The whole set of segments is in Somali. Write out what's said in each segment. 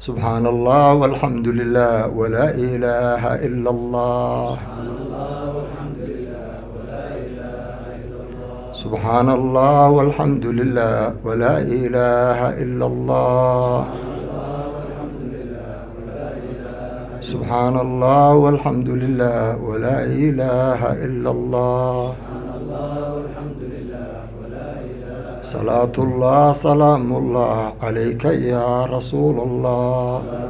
سبحان الله والحمد لله ولا إله إلا الله سبحان الله والحمد لله ولا إله إلا الله سبحان الله والحمد لله ولا إله إلا الله صلاة الله سلام الله عليك يا رسول الله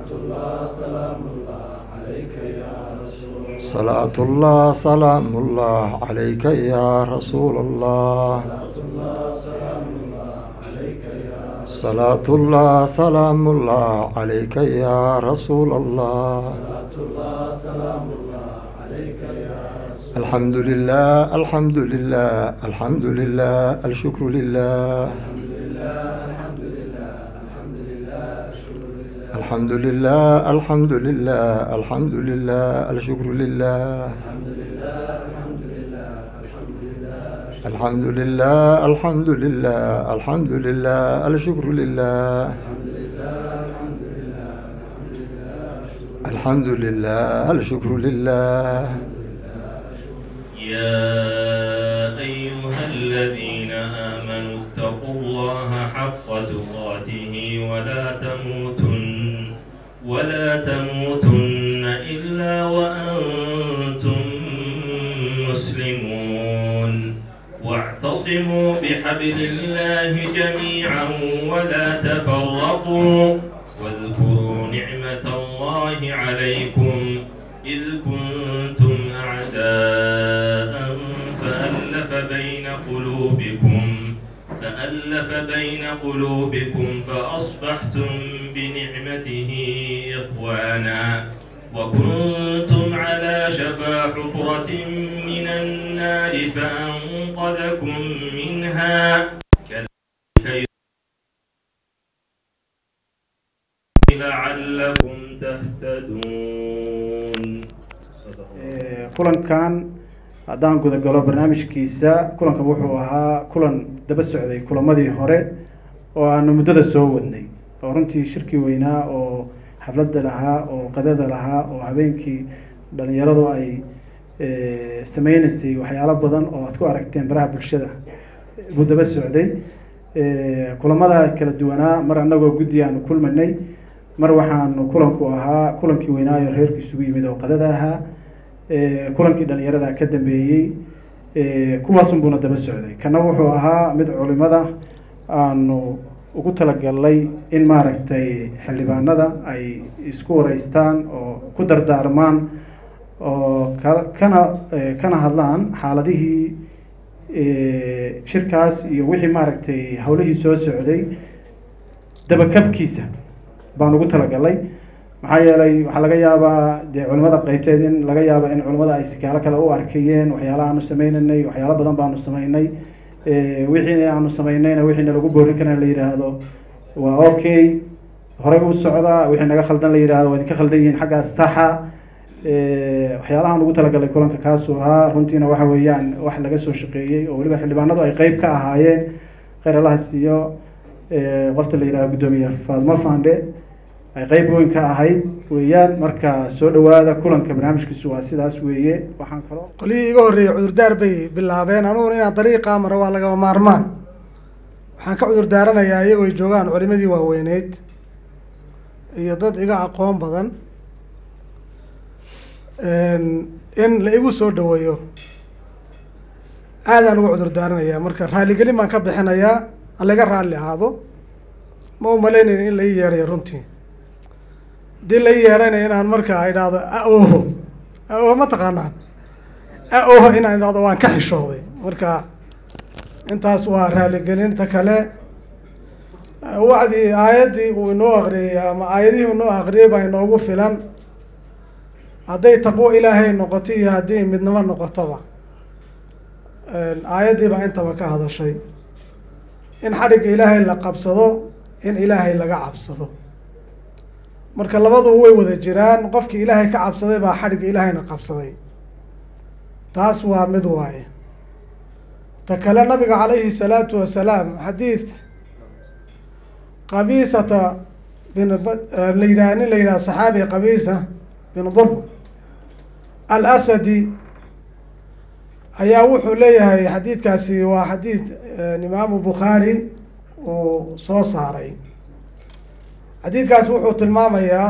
صلاة الله سلام الله عليك يا رسول الله صلاة الله سلام الله عليك يا رسول الله الحمد لله الحمد لله الحمد لله الشكر لله الحمد لله الحمد لله الحمد لله الشكر لله الحمد لله الحمد لله الحمد لله الشكر لله الحمد لله الشكر لله يا أيها الذين آمنوا اتقوا الله حق تقاته ولا تموتن ولا تموتن إلا وأنتم مسلمون واعتصموا بحبل الله جميعا ولا تفرقوا واذكروا نعمة الله عليكم إذ كنتم أعداء فألف بين قلوبكم فألف بين قلوبكم فأصبحتم بنعمته إخوانا وكنتم على شفا حفرة من النار فأنقذكم منها كذلك لعلكم تهتدون صدق الله. kulankan haddaan gudagalo barnaamijkiisa kulankan wuxuu ahaa kulan daba socday kulamadii hore oo aanu muddada soo wadnay oo runtii shirki weynaa oo xafladda lahaa oo qadada lahaa oo habeenkii dhalinyaradu ay eh, sameynaysay waxyaalo badan oo aad ku aragteen baraha bulshada buu daba socday Eh, kulamada kala duwanaa mar annagoo guddi aanu kulmanay mar waxaanu kulanku ahaa kulankii weynaayo reerku isugu yimid oo qadada ahaa Eh, kulankii dhalinyarada ka dambeeyey Eh, kuwaasunbuuna daba socday kana wuxuu ahaa mid culimada aanu ugu talagalnay in maaragtay xildhibaanada ay isku wareystaan oo ku dardaarmaan oo ka- kana eh, kana hadlaan xaaladihii eh, shirkaas iyo wixii maaragtay howlihii soo socday dabakabkiisa baan ugu talagalay maxaa yeelay waxaa laga yaabaa dee culimada qeybteed in laga yaaba in culimada ay sikaalo kale u arkayeen waxyaala aanu sameynanay waxyaalo badan baanu sameynay Eh, wixii aanu sameynayna wixii nalagu boorin karana la yidhaahdo waa okay horey u socda wixii naga khaldan la yidhaahdo waa idinka khaldan yihiin xaggaas saxa Eh, waxyaalahan ugu talagalay kulanka kaasuu ahaa runtiina waxa weeyaan wax laga soo shaqeeyey oo weliba xildhibaanadu ay qeyb ka ahaayeen kheyr allaha siiyo eh, qofta la yidhahdo guddoomiye faadmo fande ay qeyb weyn ka ahayd weeyaan marka soo dhawaada kulanka barnaamijkiisu waa sidaas weeye waxaan kaloo qolihii iga horreeyey cudurdaar bay bilaabeen aniguna inaan dariiqaa maro waa lagama maarmaan waxaan ka cudur daaranayaa iyagoo ay joogaan culimadii waaweyneyd iyo dad iga aqoon badan in la igu soo dhaweeyo aadaan uga cudur daaranayaa marka raaligelin baan ka bixinayaa halaga raalli ahaado ma u malaynayn in la ii yeedhayo runtii haddii la ii yeedhayna inaan markaa idhaahdo a-oho a-oho ma taqaanaan a-oho inaan idhaahdo waan ka xishooday marka intaas waa raaligelinta kale wacdii aayaddii uu inoo aqriyey ama aayadihii inoo aqriyey baa inoogu filan hadday taqwo ilaahay noqoto iyo haddii midnimo noqotoba aayaddii baa intaba ka hadashay in xadhigga ilaahay la qabsado in ilaahay laga cabsado marka labadu way wada jiraan qofkii ilaahay ka cabsaday baa xadhigga ilaahayna qabsaday taas waa mid waaye ta kale nabiga calayhi salaatu wasalaam xadiid qabiisata bin la yidhaha nin la yidhaha saxaabi qabiisa bin burd alasadi ayaa wuxuu leeyahay xadiidkaasi waa xadiid imaamu bukhaari uu soo saaray xadiidkaasi wuxuu tilmaamayaa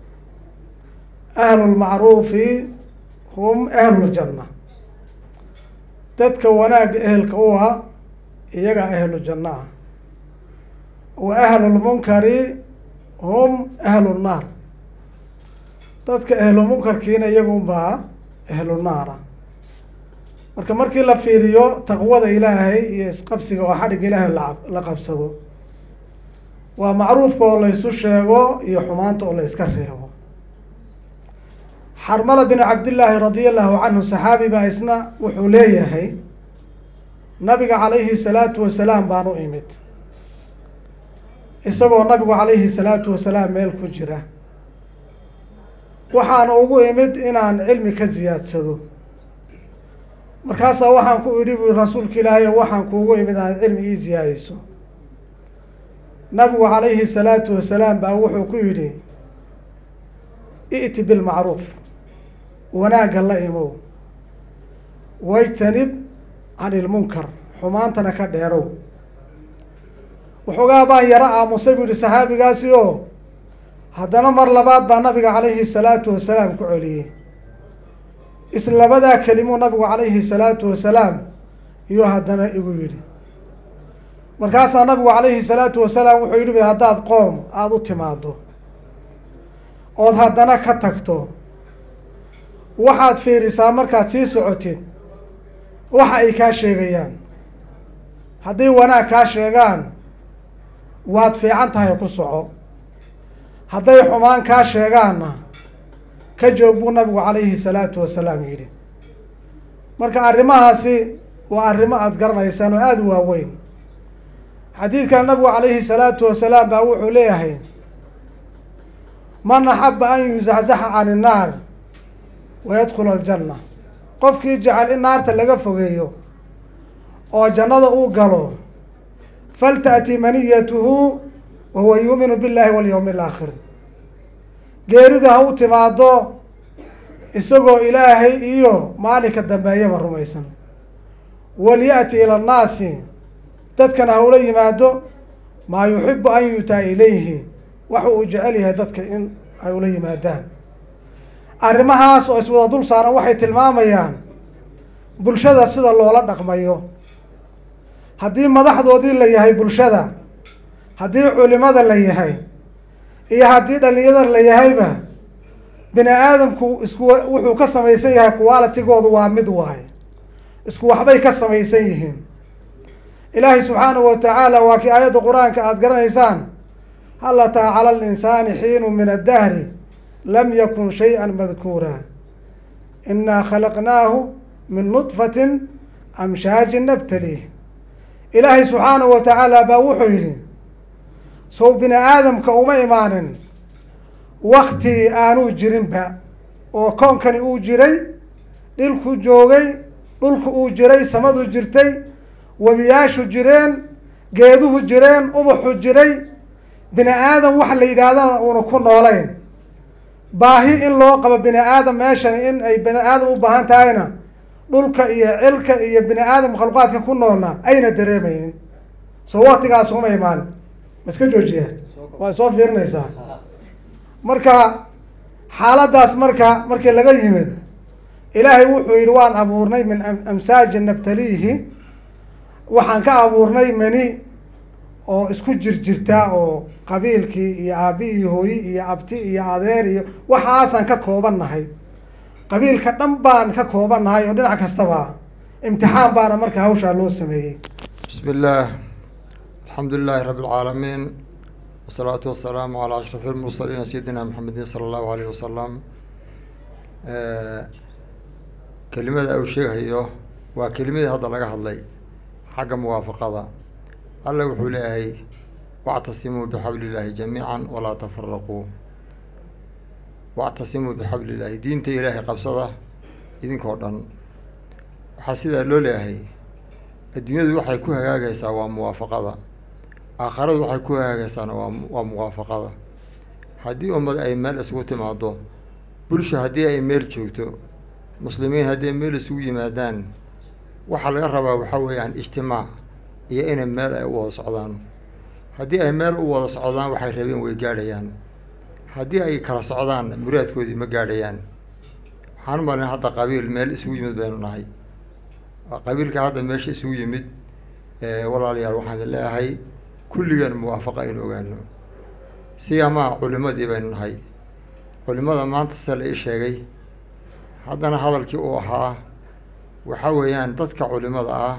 ahlu lmacruufi hum ahlu ljanna dadka wanaagga ehelka u ah iyaga ahlu janna ah wa ahlu lmunkari hum ahlu nnaar dadka ahlu munkarkiina iyaga unbaa ahlu naara marka markii la fiiriyo taqwada ilaahay iyo isqabsiga oo xadhigga ilaahay la la qabsado waa macruufka oo la ysu sheego iyo xumaanta oo la iska reebo xarmala bin cabdillaahi radia allahu canhu saxaabi baa isna wuxuu leeyahay nabiga calayhi salaatu wasalaam baan u imid isagoo nabigu calayhi salaatu wasalaam meel ku jira waxaan ugu imid inaan cilmi ka siyaadsado markaasaa waxaan ku idhi bui rasuulka ilaahay waxaan kuugu imid aan cilmi ii siyaadayso nabigu calayhi salaatu wasalaam baa wuxuu ku yidhi i'ti bilmacruuf wanaagga la imow wajtanib can ilmunkar xumaantana ka dheerow waxoogaa baan yaro aamusay buu yihi saxaabigaasi oo haddana mar labaad baa nabiga calayhi salaatu wasalaam ku celiyey islabadaa kelimuu nabigu calayhi salaatu wasalaam iyuu haddana igu yidhi markaasaa nabigu calayhi salaatu wasalaam wuxuu yidhi haddaad qoom aada u timaado ood haddana ka tagto waxaad fiirisaa markaad sii socotid waxa ay kaa sheegayaan hadday wanaag kaa sheegaan waad fiican tahay ku soco hadday xumaan kaa sheegaanna ka joog buu nabigu calayhi salaatu wasalaam yidhi marka arrimahaasi waa arrimo aada garanaysaan oo aada u waaweyn xadiidkan nabigu calayhi salaatu wasalaam baa wuxuu leeyahay man axaba an yuzaczaxa can innaar wayadkhula aljanna qofkii jecel in naarta laga fogeeyo oo jannada uu galo falta'ti maniyatuhu wa huwa yuuminu billahi walyowmi alaakhir geeridu ha u timaado isagoo ilaahay iyo maalinka dambeeyaba rumaysan walya-ti ila annaasi dadkana ha ula yimaado maa yuxibu an yu'taa ilayhi waxa uu jecel yahay dadka in ay ula yimaadaan arrimahaas oo iswada dul saaran waxay tilmaamayaan bulshada sida loola dhaqmayo haddii madaxdoodii la yahay bulshada haddii culimada la yahay iyo haddii dhalinyada la yahayba bini aadamku isku wuxuu ka samaysan yahay qualitigoodu waa mid waay isku waxbay ka samaysan yihiin ilaahay subxaanahu watacaala waa kii aayadda qur-aanka aada garanaysaan hal ataa cala alinsaani xiinu min addahri lam yakun shay-a madkuura inaa khalaqnaahu min nudfatin amshaajin nabtaliih ilaahay subxaanahu wa tacaala baa wuxuu yidhi sow bini aadamka uma imaanin wakti aanuu jirinba oo koonkani uu jiray dhilku joogay dhulku uu jiray samadu jirtay webiyaashu jireen geeduhu jireen ubaxu jiray bini aadam waxa la yidhaahdana uuna ku noolayn baahi in loo qabo bini aadam meeshan in ay bini aadam u baahan tahayna dhulka iyo cilka iyo bini aadam khalqaadka ku noolna ayna dareemaynin soo waktigaas uma imaanin ma iska joojiya waa soo fiirinaysaa marka xaaladaas marka markii laga yimid ilaahay wuxuu yidhi waan abuurnay min amsaajin nabtaliihi waxaan ka abuurnay mani oo isku jirjirta oo qabiilkii iyo aabi iyo hooyi iyo abti iyo adeer iyo waxaasaan ka kooban nahay qabiilka dhan baan ka kooban nahay oo dhinac kastaba imtixaan baana marka hawshaa loo sameeyey bismi illaah alxamdu lilaahi rabi اlcaalamiin wasalaatu wasalaamu calaa ashraf lmursaliina sayidina maxamedin sala allahu alayh wasalam kelimada uu sheegayo waa kelimadii hadda laga hadlay xagga muwaafaqada alla wuxuu leeyahay wactasimuu bixabli illaahi jamiica walaa tafaraquu wactasimuu bixabli illaahi diinta ilaahay qabsada idinkoo dhan waxaa sidaa loo leeyahay adduunyadu waxay ku hagaagaysaa waa muwaafaqada aakharadu waxay ku hagaagaysaana waa waa muwaafaqada haddii ummad ay meel isugu timaado bulsho haddii ay meel joogto muslimiin haddii meel isugu yimaadaan waxaa laga rabaa waxaa weeyaan ijtimaac iyo inay meel ay u wada socdaan haddii ay meel u wada socdaan waxay rabeen way gaadhayaan haddii ay kala socdaan muraadkoodii ma gaadhayaan waxaan malin hadda qabiil meel isugu yimid baynu nahay qabiilka hadda meesha isugu yimid walaalayaal waxaan idin leeyahay kulligan muwaafaqa aynu ogaano siyamaa culimadii baynu nahay culimada maanta sida la ii sheegay haddana hadalkii uu ahaa waxaa weeyaan dadka culimada ah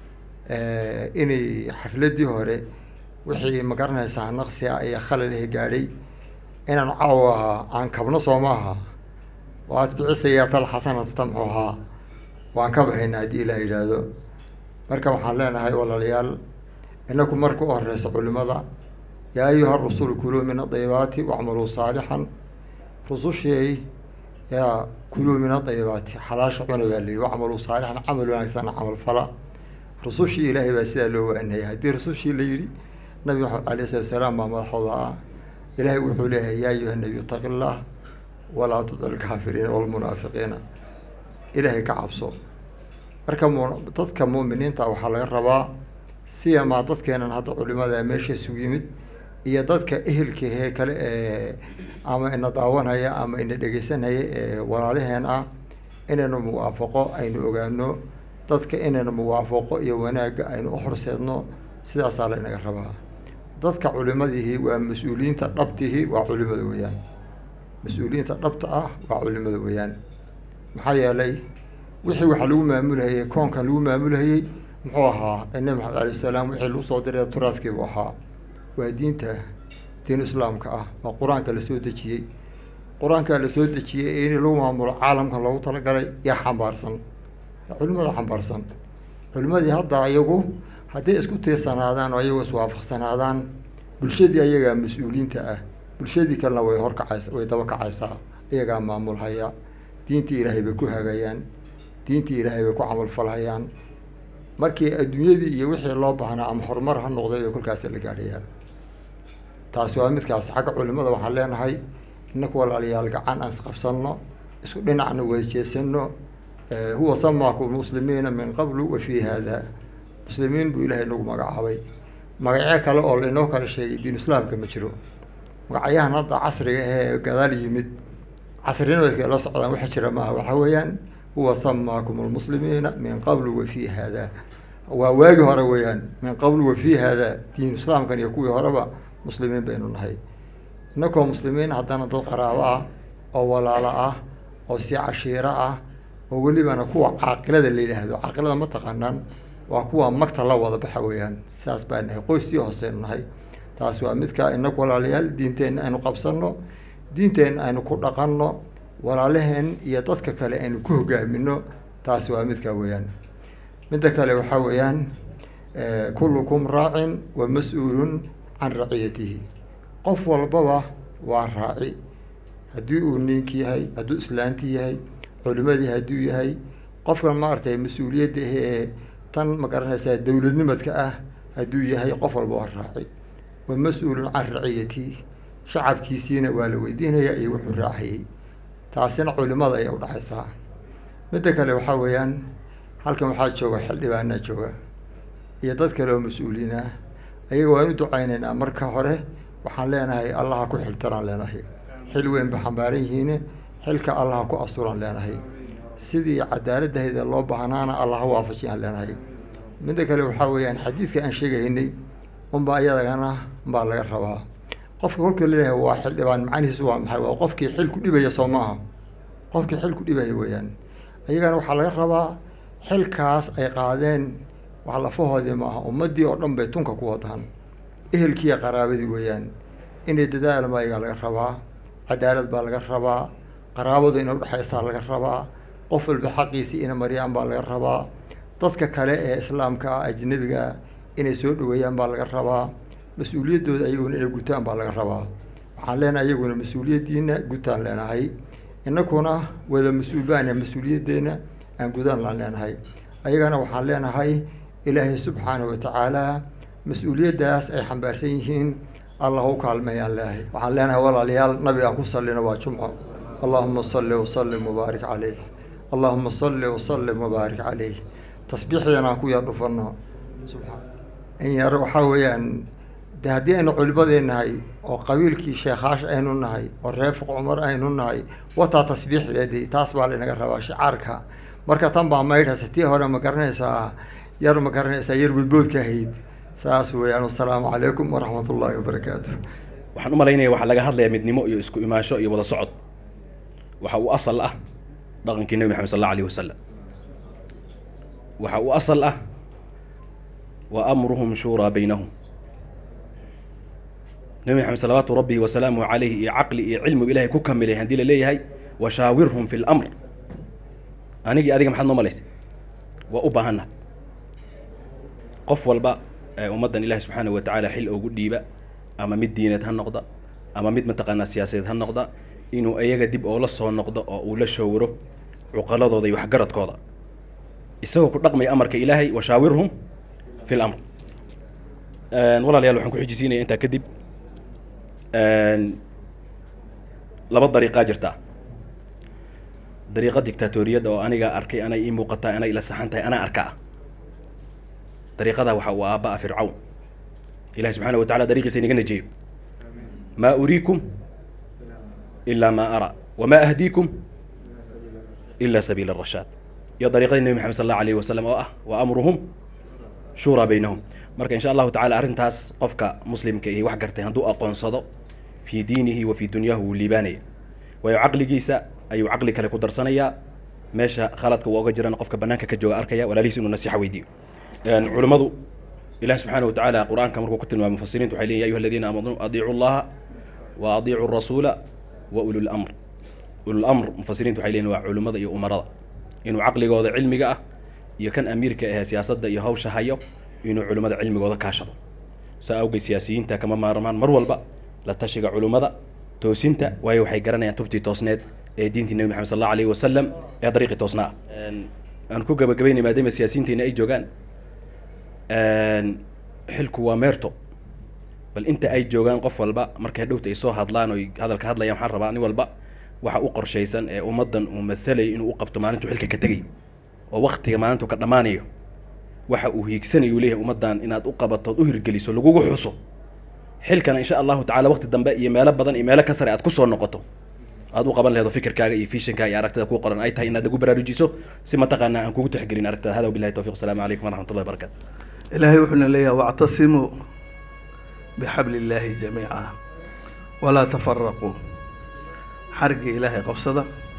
inay xafladdii hore wixii ma garanaysaa naqsi ah iyo khalalihi gaadhay inaan caawa aan kabno soo ma aha waad bicisayaa tal xasanata tamxuhaa waan ka bahaynaa haddii ilaah yidhaahdo marka waxaan leenahay walaalayaal inaku marka u horeysa culimada yaa ayuha rusulu kuluu min adayibaati wacmaluu saalixan rusushii yaa kuluu min adayibaati xalaasha cuna baa layihi wacmaluu saalixan camal wanaagsan camal fala rusushii ilaahay baa sidaa loo waanayay haddii rusushii la yidhi nabi maxamed alayh salatu salaam baa madaxooda ah ilaahay wuxuu leeyahay yaa ayuha nabiyu taqi llah walaa tudic lkaafiriina walmunaafiqiina ilaahay ka cabso marka mu dadka muuminiinta waxaa laga rabaa siyamaa dadkeenan hadda culimada meesha isugu yimid iyo dadka ehelkahee kale ee ama ina daawanhaya ama ina dhegeysanhaya ee walaalaheen ah inaynu muwaafaqo aynu ogaano dadka inaynu muwaafaqo iyo wanaagga aynu u horseedno sidaasaa la inaga rabaa dadka culimadihi waa mas-uuliyiinta dhabtihi waa culimada weeyaan mas-uuliyiinta dhabta ah waa culimada weeyaan maxaa yeelay wixii waxa lagu maamulhayey koonkan lagu maamulhayey muxuu ahaa nabi maxamed alayh salaam wixii lagu soo diray turaadkiibuu ahaa waa diinta diin islaamka ah waa qur-aanka lasoo dejiyey qur-aanka lasoo dejiyey in lagu maamulo caalamkan loogu talagalay yaa xambaarsan culimada xambaarsan culimadii hadda iyagu hadday isku tiirsanaadaan oo ayagu iswaafaqsanaadaan bulshadii ayagaa mas-uuliyiinta ah bulshadii kalena way horkacaysa way daba kacaysaa iyagaa maamulhaya diintii ilaahay bay ku hagayaan diintii ilaahay bay ku camalfalhayaan markii adduunyadii iyo wixii loo baahnaa ama horumar ha noqday bay kolkaasi la gaadhayaa taasi waa midkaas xagga culimada waxaan leenahay inaku walaalayaal gacan aan isqabsanno isku dhinacna wadajeesano huwa samaakum muslimiina min qablu wa fii hada muslimiin buu ilaahay nagu magacaabay magacyo kale oo lainoo kala sheegay diin islaamka ma jiro magacyahan hadda casriga ee gadaal yimid casrinimadka la socdaan waxa jira maaha waxaa weeyaan huwa samaakum almuslimiina min qablu wa fii hada waa waagi hore weeyaan min qablu wa fii hada diin islaamkan iyo kuwii horeba muslimiin baynu nahay inakoo muslimiin haddana dad qaraabo ah oo walaalo ah oo si cashiiro ah oo welibana kuwa caaqilada la yidhaahdo caaqilada ma taqaanaan waa kuwa magta la wada baxa weeyaan sidaas baa nahay qoystii hooseynu nahay taas waa midka inaku walaalayaal diinteenna aynu qabsanno diinteenna aynu ku dhaqanno walaalaheen iyo dadka kale aynu ku hogaamino taasi waa midka weeyaan midda kale waxaa weeyaan kullukum raacin wa mas-uulun can raciyatihi qof walbaba waa raaci haddii uu ninki yahay hadduu islaanti yahay culimadii hadduu yahay qofkan maaragtay mas-uuliyadda ee tan ma garanaysaa dowladnimadka ah hadduu yahay qof walba waa raaci wa mas-uulun can raciyatihi shacabkiisiina waa la weydiinaya iyo wuxuu raacayay taasina culimada ayay udhexaysaa midda kale waxaa weeyaan halkan waxaa jooga xildhibaanaa jooga iyo dad kale oo mas-uuliin ah ayaga waan u ducaynaynaa marka hore waxaan leenahay allaha ku xiltaraan leenahay xil weyn ba xambaaran yihiine xilka allaha ku asturaan leenahay sidii cadaaladahayda loo baahnaana allaha waafajiyaan leenahay midda kale waxaa weeyaan xadiidka aan sheegaynay unbaa iyadagana baa laga rabaa qofka kolka laleeyahay waa xildhibaan macanihiisu waa maxay waa qofkii xil ku dhibaya soo maaha qofkii xil ku dhibaya weeyaan ayagana waxaa laga rabaa xilkaas ay qaadeen wax lafahoodii maaha ummaddii oo dhan bay tunka ku wadaan ehelkiiya qaraabadii weeyaan inay dadaal maayagaa laga rabaa cadaalad baa laga rabaa qaraabadu inay udhexaysaa laga rabaa qof walba xaqiisii ina maryaan baa laga rabaa dadka kale ee islaamka ah ajnabiga ah inay soo dhaweeyaan baa laga rabaa mas-uuliyaddooda ayaguna inay gutaan baa laga rabaa waxaan leenahay iyaguna mas-uuliyaddiina gutaan leenahay inakuna wada mas-uul baana mas-uuliyaddeena aan gudaan laan leenahay ayagana waxaan leenahay ilaahay subxaanahu watacaala mas-uuliyaddaas ay xambaarsan yihiin allah u kaalmeeyaan leeyahay waxaan leenahay walaalayaal nabigaan ku sallina waa jumco allahuma salli wasallim wabaarik caleyh allahuma salli wasallim wabaarik caleyh tasbiixdan aan ku yar dhufano subxaan in yar waxaa weeyaan de haddii aynu culimadeen nahay oo qabiilkii sheekaash aynu nahay oo reefuq cumar aynu nahay wataa tasbiixdeedii taas baa laynaga rabaa shicaarka marka tan baa maydhasa tii hore ma garanaysaa yar ma garanaysaa yar gudboodka ahayd saas weeyaan wasalaamu calaykum waraxmat ullaahi wabarakaatu waxaan u malaynaya waxaa laga hadlayaa midnimo iyo isku imaansho iyo wada socod waxa uu asal ah dhaqankii nebi maxamed sal allahu alayh wasalam waxa uu asal ah wa amruhum shuuraa baynahum nebi maxamed salawaatu rabbi wasalaamuhu calayhi iyo caqli iyo cilmigu ilahay ku kamilay haddii la leeyahay washaawirhum fi lamr anigii adiga maxaad noo malaysa waa u baahannaha qof walba ee ummaddan ilahi subxaana wa tacaala xil ugu dhiiba ama mid diineed ha noqda ama mid mataqaanaa siyaasadeed ha noqda inuu iyaga dib oola soo noqdo oo uu la shawiro cuqaladooda iyo waxgaradkooda isagoo ku dhaqmaya amarka ilaahay washaawirhum fi lamr walaalayaal waxaan ku xijisiinaya intaa kadib laba dariiqaa jirta dariiqa dictatoriyadda oo aniga arkay anay ii muuqataa anay ila saxan tahay anaa arkaa dariiqadaa waxa uu aabba'a fircawn ilahi subxaana wa tacala dariiqiisa inaga najeeyo maa uriikum ilaa maa araa wamaa ahdiikum ila sabiila arashaad iyo dariiqadii nebi maxamed sal allahu alayhi wasalam oo ah wa amruhum shuuraa baynahum marka insha allahu tacala arrintaas qofka muslimka ihi wax gartay hadduu aqoonsado fii diinihi wa fii dunyahu wuu liibaanaya waayo caqligiisa ayuu caqli kale ku darsanayaa meesha khaladka uu oga jirana qofka banaanka ka jooga arkaya walaalihiis inuu nasiixa weydiiyo culummadu ilahi subxaana wa tacaala qur-aanka markuu ku tilmaamay mufasiriintu waxay leeyihin ya ayuha aladiina aamanuu adiicu llaha wa adiicu rasuula wa ulul amr ulul amr mufasiriintu waxay leeyihin waa culummada iyo umarada inuu caqligooda cilmiga ah iyo kan amiirka ahee siyaasadda iyo hawsha hayo inuu culimmada cilmigooda kaashado saa awgeed siyaasiyiinta kama maarmaan mar walba la tashiga culummada toosinta waayo waxay garanayaan tubtii toosneed ee diintii nebi maxamed sal allahu alayhi wasalam ee dariiqii toosnaa ah aan ku gabagabaynay maadaama siyaasiyiinteena ay joogaan xilku waa meerto bal inta ay joogaan qof walba markay dhowta ay soo hadlaan oy hadalka hadlayaan waxaan rabaa nin walba waxa u qorshaysan ee ummaddan uu mathalay inuu u qabto maalintuu xilka ka tegay oo waktiga maalintuu ka dhammaanayo waxa uu hiigsanayu leeyahay ummaddan inaad u qabato ood u hirgeliso lagugu xuso xilkana insha allahu tacala waqti dambe iyo meelo badan iyo meelo ka sare aad kusoo noqoto aad u qaban laheedo fikirkaaga iyo fishankaaga iyo aragtida kuu qoran ay tahay inaad nagu baraarujiso si mataqaanaa aan kugu tixgelin aragtada hada wabillahi tawfiq asalaamu calaykum waraxmat ullahi barakatu ilaahay wuxuuna leeyahay wactasimuu bixabli illaahi jamiica walaa tafaraquu xarigii ilaahay qabsada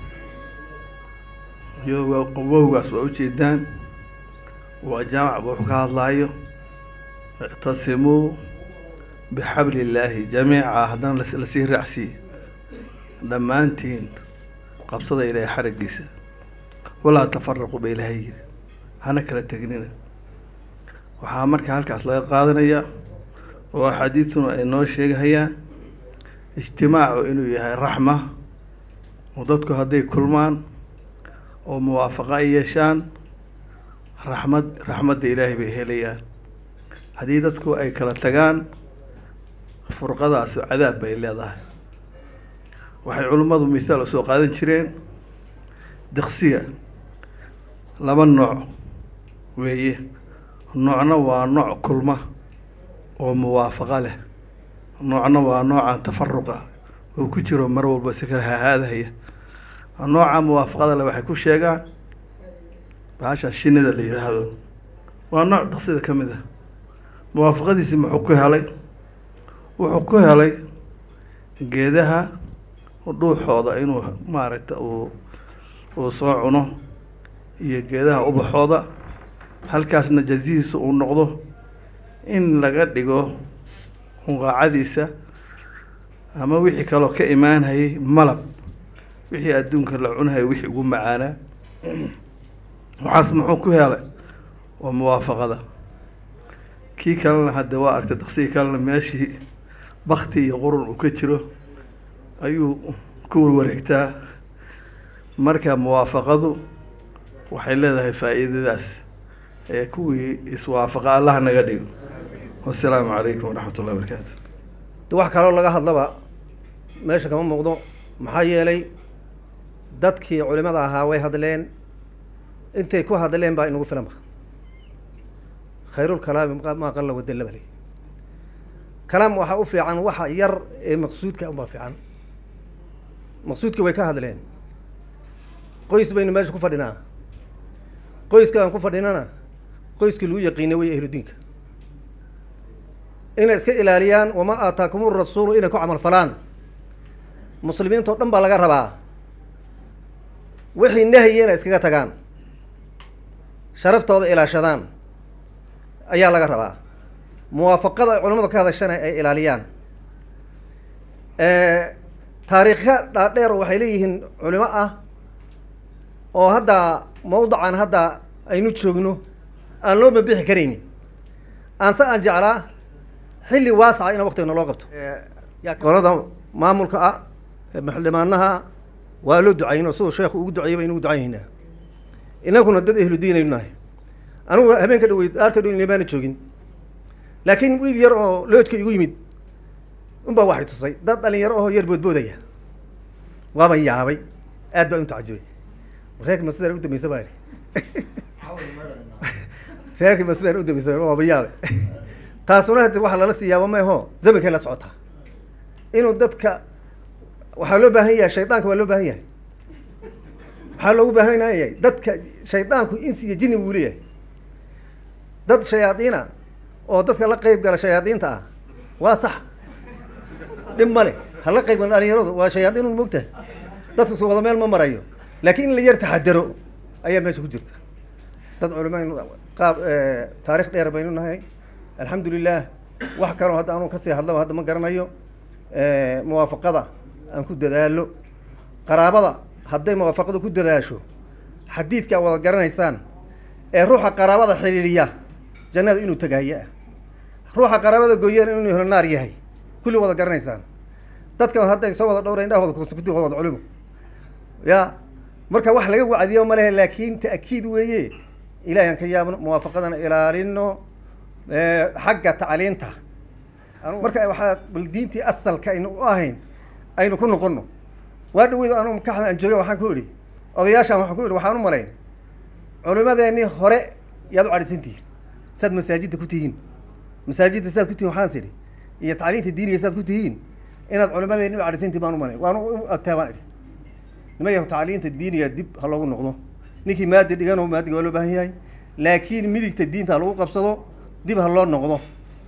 iyago wowgaas waa ujeedaan waa jaamac ba wuxuu ka hadlaayo ictasimuu bixabli illaahi jamiica haddana lasii raacsiiye dhammaantiin qabsada ilaahay xarigiisa walaa tafaraquu ba ilaahay yiri hana kala tegnina waxaa marka halkaas laga qaadanayaa oo axaadiistuna ay noo sheegahayaan ijtimaacu inuu yahay raxma oo dadku hadday kulmaan oo muwaafaqo ay yeeshaan raxmad raxmadda ilaahay bay helayaan haddii dadku ay kala tagaan furqadaas cadaab bay leedahay waxay culimmadu mithaal usoo qaadan jireen diqsiga laba nooc weeye noocna waa nooc kulma oo muwaafaqo leh noocna waa noocan tafaruqa oo ku jiro mar walba si kala hahaadahaya nooca muwaafaqada leh waxay ku sheegaan bahasha shinida la yidhaahdo waa nooc diqsida ka mid ah muwaafaqadiisi muxuu ku helay wuxuu ku helay geedaha dhuuxooda inuu maaragta uu uu soo cuno iyo geedaha ubaxooda halkaasna jazihiisa uu noqdo in laga dhigo hunqaacadiisa ama wixii kaloo ka imaanhayay malab wixii adduunka la cunhaya wixii ugu macaanaa waxaas muxuu ku helay waa muwaafaqada kii kalena hadde waa argtay daqsigii kalena meeshii bakti iyo qurun uu ka jiro ayuu ku warwareegtaa marka muwaafaqadu waxay leedahay faa-iidadaas ee kuwii iswaafaqa allah naga dhigo wasalaamu calaykum waraxmat ullahi barakaatu de wax kaloo laga hadlaba meesha kama muuqdo maxaa yeelay dadkii culimada ahaa way hadleen intay ku hadleen baa inagu filanba khayrulkalaami maa qalla wadalla bale kalaam waxaa u fiican waxa yar ee maqsuudka unbaa fiican maqsuudka way ka hadleen qoys baynu meesha ku fadhinaa qoyska aan ku fadhinana qoyskii lagu yaqiinay way ahludiinka inay iska ilaaliyaan wamaa aataakum rasuulu inay ku camal falaan muslimiintao dhan baa laga rabaa wixii nahyi inay iskaga tagaan sharaftooda ilaashadaan ayaa laga rabaa muwaafaqada ay culamadu ka hadashana ay ilaaliyaan taariikha dhaadheer waxay leeyihiin culimo ah oo hadda mawdacan hadda aynu joogno aan loo mabixi karaynin aanse aan jeclaa xilli waasaca in waktiga naloo qabto qolada maamulka ah xildhibaanaha waa loo ducayno siduu sheekhu ugu duceeyay baynu ugu ducaynaynaa inaguna dad ehlu diin aynu nahay anigu habeenka dhaweyd daarta dhow maana joogin laakiin wiil yar oo loodka igu yimid unbaa waxay tusay dad dhalinyaro oo yar boodboodaya waaban yaabay aad baan u tacajibay reerka ma sidaan u dambaysa baa reerka ma sidaan u dambaysa waaba yaabe taasuna hade waxa lala siiyaaba maeho zamankay la socotaa inuu dadka waxaa loo baahan yahay shaydaanka waa loo baahan yahay waxaa loogu baahan yahay dadka shaydaanku insi iyo jini buu leeyahay dad shayaadiina oo dadka la qeyb gala shayaadiinta ah waa sax dhib male hala qeyb gala dhalinyaradu waa shayaadiin un mogtahay dadku su wada meel ma marayo laakiin in la yar taxadaro ayaa meesha ku jirta dad culimaynu qaab taarikh dheer baynu nahay alxamdu lilah wax kaloo hadda anuu kasii hadlaba hadda ma garanayo muwaafaqada aan ku dadaalo qaraabada hadday muwaafaqada ku dadaasho xadiidka wada garanaysaan ee ruuxa qaraabada xiriiriya jannada inuu tagaayo ah ruuxa qaraabada gooyana inuu helo naar yahay kulli wada garanaysaan dadkan hadday soo wada dhowra indhahooda kusukuti wada culimo ya marka wax laga wacdiyo ma lehe laakin ta'kiid weeye ilahay aan ka yaabno muwaafaqadana ilaalino xagga tacliinta marka waxaa bal diintii asalka aynu u ahayn aynu ku noqono waa dhaweyd anu makaxda aan jooga waxaan ku idhi odayaashaan waxaan ku idhi waxaan u malayn culimadeenii hore yaad u cadhisan tihiin saad masaajidda ku tihiin masaajidda saad ku tihiin waxaan sidhi iyo tacliinta diiniga saad ku tihiin inaad culimadeeni u cadhisan tihin baan u malayn waan u agtaa baan idhi nima yahu tacliinta diiniga dib ha loogu noqdo ninkii maadi dhigano maadiga waa loo baahan yahay laakiin midigta diinta ha lagu qabsado dib ha loo noqdo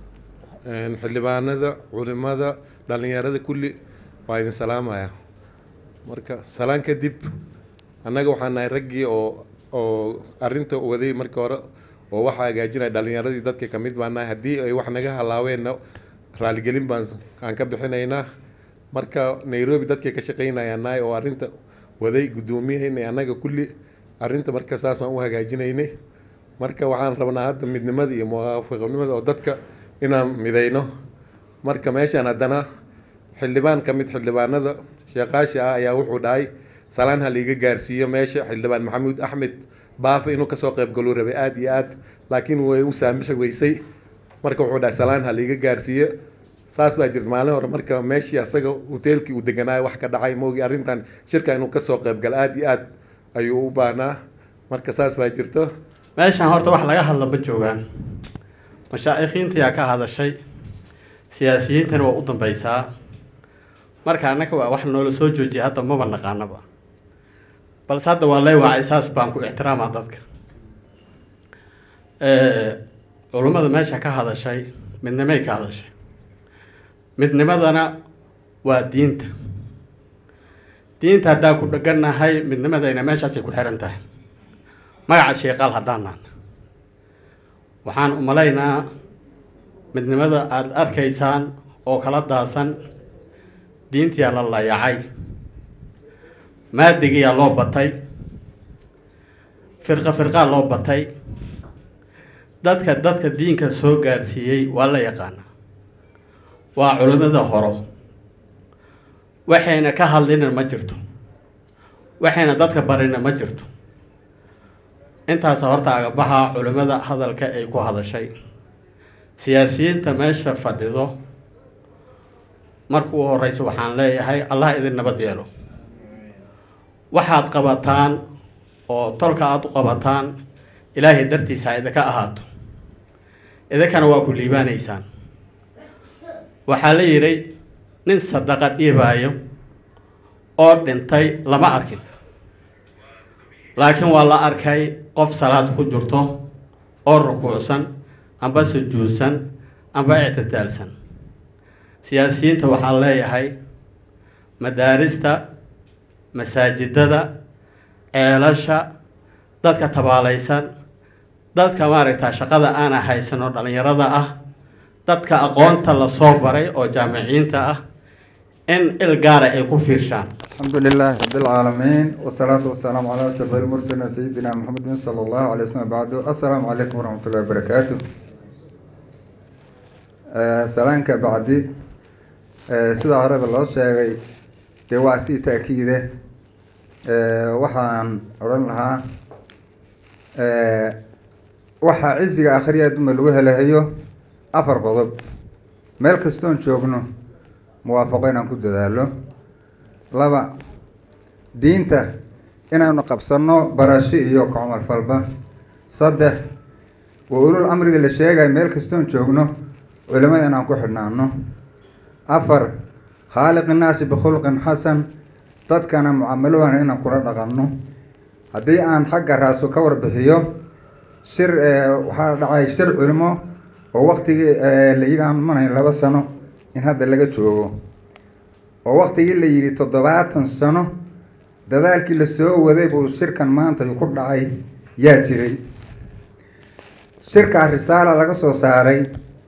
xildhibaanada culimada dhalinyarada kulli waa idin salaamaya marka salaan kadib annaga waxaan nahay raggii oo oo arrinta waday marka hore oo waxa hagaajinaya dhalinyaradii dadka kamid baan nahay haddii ay wax naga halaaweenna raaligelin baan aan ka bixinaynaa marka nairobi dadkay ka shaqaynayaan nahay oo arrinta waday guddoomiyahaynay annaga kulli arrinta marka saas baan u hagaajinaynay marka waxaan rabnaa hadda midnimada iyo muwaafaqnimada oo dadka inaan midayno marka meeshaan haddana xildhibaan ka mid xildhibaanada sheekaashi ah ayaa wuxuu dhahay salaan ha liiga gaarsiiyo meesha xildhibaan maxamuud axmed baafa inuu kasoo qayb galuu rabay aada iyo aad laakiin way u saamixi weysay marka wuxuu dhahay salaan ha liiga gaarsiiyo saas baa jirta maalin hore marka meeshii asaga hoteelkii uu deganaayo wax ka dhacay moogi arrintan shirka inuu kasoo qayb galo aada iyo aad ayuu u baahnaa marka saas baa jirto meeshaan horta wax laga hadla ma joogaan mashaa'ikiintayaa ka hadashay siyaasiyiintana waa u dambeysaa marka annaga waa wax noola soo joojiyay hadda maba naqaanaba balse hadda waa lay wacay saas baan ku ixtiraamaa dadka culummada meesha ka hadashay midnimay ka hadashay midnimadana waa diinta diinta haddaan ku dhegannahay midnimadayna meeshaasay ku xihan tahay magaca sheeqaal haddaanaan waxaan u malaynaa midnimada aada arkaysaan oo kala daasan diintiyaa la layacay maadigiyaa loo batay firqa firqaa loo batay dadka dadka diinka soo gaarsiiyey waa la yaqaanaa waa culimmada horo waxayna ka hadlina ma jirto waxayna dadka barina ma jirto intaas horta agabaxa culimmada hadalka ay ku hadashay siyaasiyiinta meesha fadhido marka u horeysa waxaan leeyahay allah idin nabad yeelo waxaad qabataan oo tolka aada u qabataan ilaahay dartiisa idinka ahaato idinkana waa ku liibaanaysaan waxaa la yidhi nin sadaqa dhiibaayo oo dhintay lama arkin laakiin waa la arkay qof salaad ku jirto oo rukuucsan amba sujuudsan amba ictidaalsan siyaasiyiinta waxaan leeyahay madaarista masaajidada ceelasha dadka tabaalaysan dadka maaragta shaqada aana haysan oo dhallinyarada ah dadka aqoonta lasoo baray oo jaamiciyiinta ah in il gaara ay ku fiirshaan الحمد لله رب العالمين والصلاة والسلام على أشرف المرسلين سيدنا محمد صلى الله عليه وسلم بعد السلام عليكم ورحمة الله وبركاته آه، سلام كبعدي آه، سيدا عرب الله شاقي دواسي تأكيده آه، وحان أرن لها آه، وحا عزيق آخرية دم الوهة لهيو أفر قضب ميل كستون شوقنو موافقين أن كنت ذالو laba diinta inaynu qabsanno barasho iyo kacumal falba saddex waa ulul amriga la sheegaya meel kastoon joogno culimada inaan ku xidhnaano afar khaaliq innaasi bikhulqin xasan dadkana mucaamalowana inaan kula dhaqanno haddii aan xagga raaso ka warbixiyo shir waxaa dhacay shir culimo oo waqtigii la yidhi aan manayn laba sano in hadda laga joogo oo waktigii la yidhi toddobaatan sano dadaalkii lasoo waday buu shirkan maanta ku dhacay yaa jiray shirkaa risaala laga soo saaray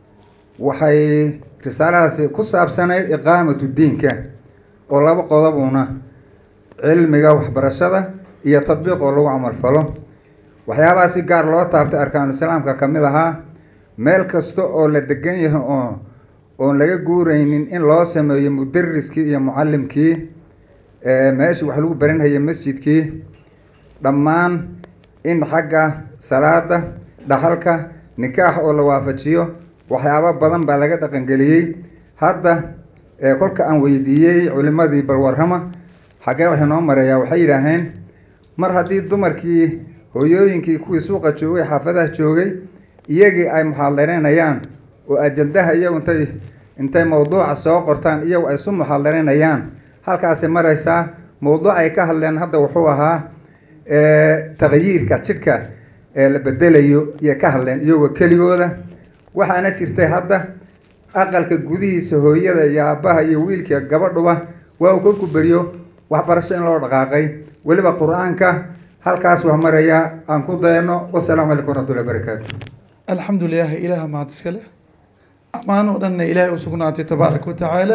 waxay risaaladaasi ku saabsanayd iqaamatu diinka oo laba qodobuna cilmiga waxbarashada iyo tadbiiq oo lagu camalfalo waxyaabaha si gaar loo taabtay arkaanu islaamka ka mid ahaa meel kasta oo la degan yahay oo oon laga guureynin in loo sameeyo mudariskii iyo mucalimkii meeshii wax lagu baranhayay masjidkii dhammaan in xagga salaada dhaxalka nikaax oo la waafajiyo waxyaabo badan baa laga dhaqangeliyey hadda kolka aan weydiiyey culimadii balwarrama xaggee waxay noo mareeyaa waxay yidhaaheen mar haddii dumarkii hooyooyinkii kuwii suuqa joogay xaafadaha joogay iyagii ay muxaadareynayaan oo ajandaha iyagu intay intay mawduuca soo qortaan iyagu ay su muxaadarinayaan halkaasay maraysaa mawduuc ay ka hadleen hadda wuxuu ahaa taqyiirka jidhka ee la bedelayo iyay ka hadleen iyagoo keligooda waxaana jirtay hadda aqalka gudihiisa hooyada iyo aabbaha iyo wiilka gabadhuba waa uu ka kuberiyo waxbarasho in loo dhaqaaqay weliba qur-aanka halkaas wax maraya aan ku dayano wasalaamu calaykum waraxmatullahi barakaatu الحمد لله إله ما تسكله أمان ودنا إله وسكناتي تبارك وتعالى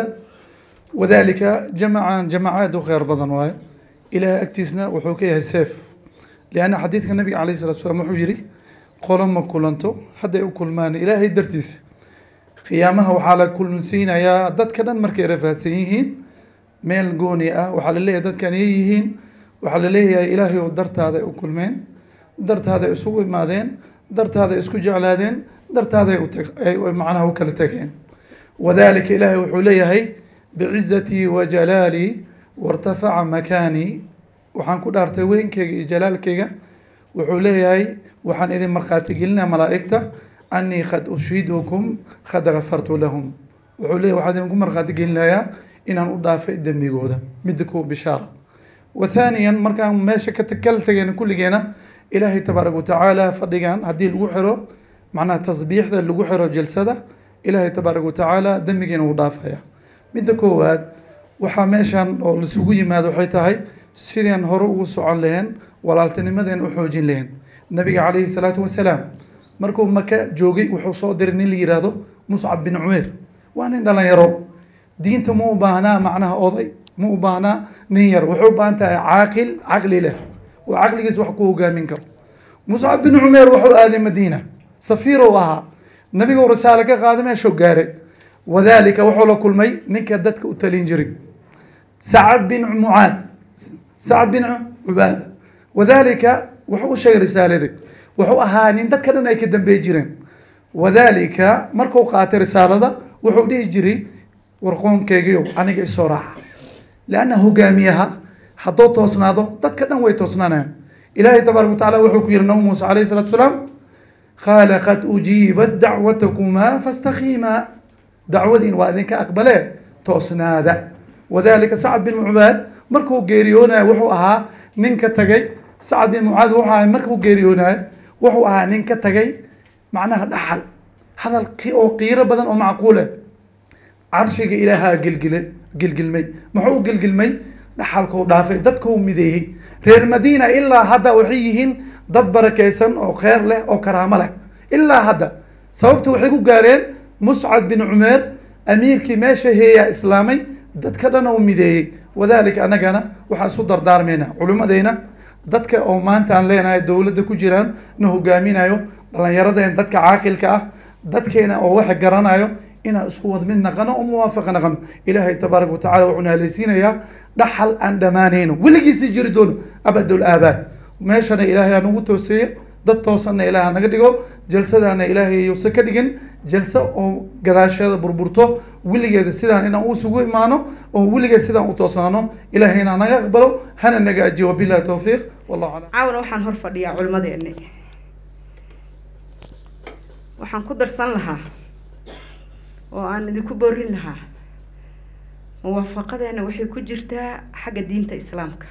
وذلك جمعا جماعات وخير بدن واي إله أكتسنا وحوكيها سيف لأن حديث النبي عليه الصلاة والسلام حجري قول ما كلنتو حتى يأكل مان إلهي درتيس قيامها وحالة كل سينا يا دد كدن مركي رفات سيهين ميل قوني أه وحال الله دد كان يهين وحال الله يا إلهي ودرت هذا أكل مين درت هذا أسوي ماذين dartaada isku jeclaadeen dartaaday macnaha u kala tageen wadalika ilaahay wuxuu leeyahay bicizatii wa jalaalii wartafaca makaanii waxaan ku dhaartay weynkeyga iyo jalaalkeyga wuxuu leeyahay waxaan idin markhaati gelinaa malaa'igta anii qad ushidukum qad gafartu lahum wuxuu leeyahay waxaan idinku markhaati gelinayaa inaan u dhaafay dembigooda midda kuwa bishaara wa thaaniyan markaan meesha ka kala tageen kulligeena ilaahay tabaaraka watacaala fadhigan haddii lagu xiro macnaha tasbiixda lagu xiro jalsada ilaahay tabaaraka watacaala dembigiina wuu dhaafaya midda koowaad waxaa meeshan oo laisugu yimaado waxay tahay sideen hore ugu socon laheen walaaltinimadeen u xoojin laheen nabiga calayhi salaatu wasalaam markuu maka joogay wuxuu soo diray nin la yiraahdo muscab bin cumeer waa nin dhalinyaro diinta ma u baahnaa macnaha oday ma u baahnaa nin yar wuxuu u baahan tahay caaqil caqli leh oo caqligiis wax ku hogaamin karo muscab bin cumeer wuxuu aaday madiina safiir uu ahaa nabiguu risaale ka qaaday meeshuu gaaray wadalika wuxuu la kulmay ninka dadka u talin jiray sacad bin mucaad sacad bin cubaada wadalika wuxuu u sheegay risaaladii wuxuu ahaa nin dadka dhan ay ka dambeey jireen wadalika markuu qaatay risaalada wuxuu dhihi jiray warqoonkeygiio aniga isoo raaca lianna hogaamiyaha hadduu toosnaado dadka dhan way toosnaanayaan ilaahay tabaaraka watacaala wuxuu ku yihi nabi muuse calayhi salatu salaam qaala qad ujiibat dacwatakumaa fastaqiimaa dacwadiin waa idinka aqbalee toosnaada wadalika sacad bin mucaad markuu geeriyoonaya wuxuu ahaa nin ka tagay sacad bin mucaad wuxuu ahaa markuu geeriyoonaya wuxuu ahaa nin ka tagay macnaha dhaxal hadal oo qiiro badan oo macquul ah carshiga ilaahaa gilgile gilgilmay muxuu u gilgilmay dhaxalkuu dhaafay dadkuu mideeyey reer madiina ilaa hadda waxay yihiin dad barakaysan oo kheyr leh oo karaamo leh ilaa hadda sababta waxay ku gaareen muscad bin cumeer amiirkii meesha heeyaa islaamay dadka dhan oo mideeyey wadalika annagana waxaan isu dardaarmayna culimmadeyna dadka oo maanta aan leenahay dowladda ku jiraan na hogaaminayo dhallinyaradeen dadka caaqilka ah dadkeena oo waxa garanayo inaan isku wad mid naqano oo muwaafaqa naqano ilaahay tabaaraka watacala wuxuu naalaysiinayaa dhaxal aan dhammaanayno weligiisi jiri doono abadul aabaad meeshana ilaahay aan ugu tooseeyo dad toosanna ilaahay naga dhigo jalsadana ilaahay yuusan ka dhigin jalso oo gadaasheeda burburto weligeeda sidaan inaan usugu imaano oo weligeed sidaan u toosnaano ilaahay inaan naga aqbalo hana naga ajiyo wabillahi towfiiq wallahu aclam caawana waxaan hor fadhiyaa culimadeeni waxaan ku darsan lahaa oo aan idinku boorin lahaa muwaafaqadeena waxay ku jirtaa xagga diinta islaamka